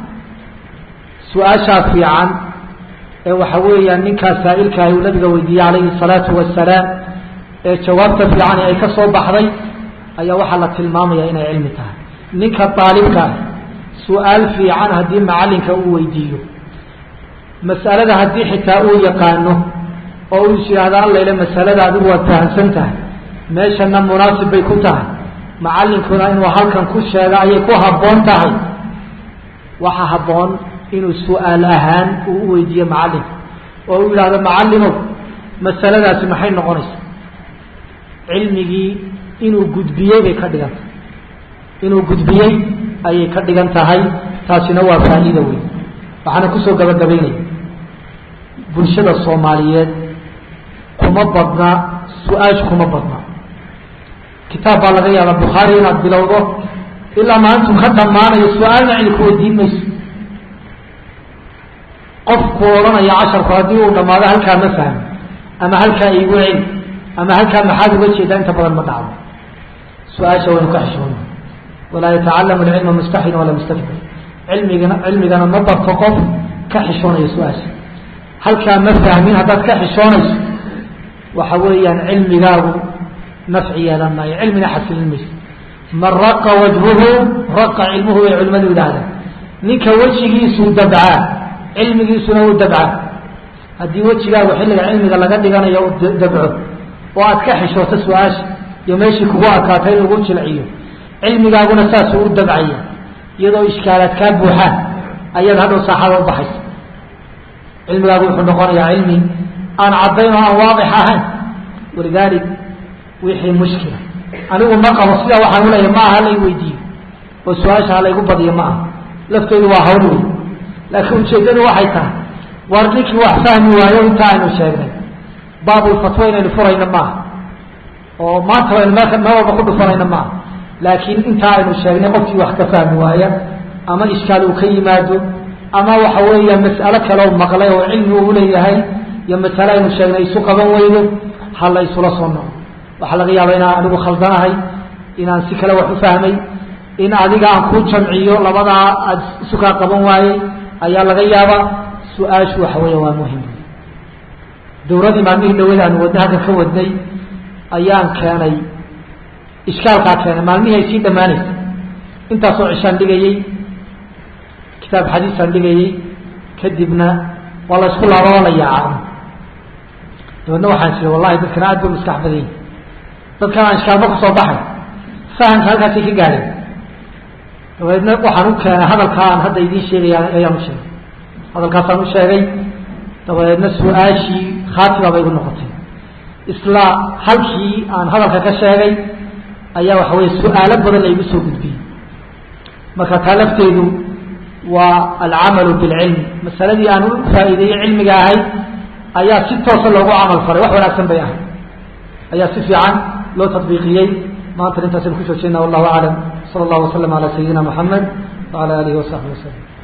su-aashaa fiican ee waxa weeyaan ninkaas saa'ilkaahi uu nabiga weydiiyey calayhi salaatu wasalaam ee jawaabta fiicani ay ka soo baxday ayaa waxaa la tilmaamaya inay cilmi tahay ninka daalibka ah su-aal fiican haddii macallinka uu weydiiyo mas'alada haddii xitaa uu yaqaano oo uu is yidhaahdo allayle masalada adigu waad fahamsan tahay meeshana munaasib bay ku tahay macallinkuna inuu halkan ku sheego ayay ku habboon tahay waxa habboon inuu su-aal ahaan uu u weydiiyo macallinka oo uu yidhaahdo macallimow masaladaasi maxay noqonaysa cilmigii inuu gudbiyey bay ka dhigan tahay inuu gudbiyey ayay ka dhigan tahay taasina waa faa'iida weyn waxaana kusoo gabagabaynaya bulshada soomaaliyeed kuma badna su-aash kuma badna kitaab baa laga yaaba bukhaari inaad bilowdo ilaa maalintu ka dhammaanayo su-aalna cili ku weydiin mayso qofku odhanaya casharku haddii uu dhammaado halkaa ma fahmo ama halkaa iigu celi ama halkaa maxaad uga jeedaa inta badan ma dhacdo su-aasha waynu ka xishoona walaa yatacalamu alcilma mustaxin walaa mustakbir cilmigana cilmigana ma barto qof ka xishoonaya su-aasha halkaa ma fahmin haddaad ka xishoonayso waxa weeyaan cilmigaagu nafci yeelan maayo cilmina xasilin mayso man raqa wajhuhu raqa cilmuhu bay culimadu yidhaahdaan ninka wejigiisuu dabcaa cilmigiisuna uu dabcaa haddii wejigaagu xilliga cilmiga laga dhiganayo u dabco oo aad ka xishooto su-aasha iyo meeshii kugu adkaatay in lagu jilciyo cilmigaaguna saasuu u dabcaya iyadoo ishkaalaad kaa buuxaan ayaad hadhow saaxada u baxaysa cilmigaagu wuxuu noqonayaa cilmi aan caddayn oo aan waadix ahayn walidaalik wixii mushkila anigu ma qabo sidaa waxaan uleeyahay ma aha lay weydiiyo oo su-aasha ha laygu badiyo ma aha lafteedu waa hawl wey laakiin ujeeddadu waxay tahay war ninkii wax fahmi waayo inta aynu sheegnay baabulfatwo inaynu furayno maaha oo maanta aynu meel meel walba ku dhufanayno maaha laakiin intaa aynu sheegnay qofkii wax ka fahmi waaya ama ishkaal uu ka yimaado ama waxa weeya mas'alo kale oo maqlay oo cilmi uu leeyahay iyo masale aynu sheegnay isu qaban weydo ha la isula soo noqo waxaa laga yaaba inaan anigu khaldanahay inaan si kale wax u fahmay in adiga aan ku jamciyo labadaa aad isu kaa qaban waayey ayaa laga yaabaa su-aashu waxa weeya waa muhim dawradii maalmihii dhaweed aanu wadna halkan ka wadnay ayaan keenay ishkaalkaa keenay maalmihii ay sii dhammaanaysa intaasoo cishaan dhigayey kitaab xadiisaan dhigayey kadibna waa la isku laaba oo la yaaca dabeedna waxaan jira wallahi dadkana aad ba maskax badan yihi dadkan aan ishkaalba kusoo baxay fahamka halkaasay ka gaadheen dabeedna waxaan u keenay hadalkaa aan hadda idiin sheegaya ayaan u sheegay hadalkaasaan u sheegay dabadeedna su-aashii khaatiba bay igu noqotay isla halkii aan hadalka ka sheegay ayaa waxa weye su-aalo badan la igu soo gudbiyey marka taa lafteedu waa alcamalu bilcilmi masaladii aan u faa'iideeyey cilmiga ahayd ayaa si toosa loogu camal faray wax wanaagsan bay ahayd ayaa si fiican loo tadbiiqiyey maanta intaasaynu ku joojeyna wallahu aclam sala allahu wasalam ala sayidina moxamed wala alihi wasaxbi wasalam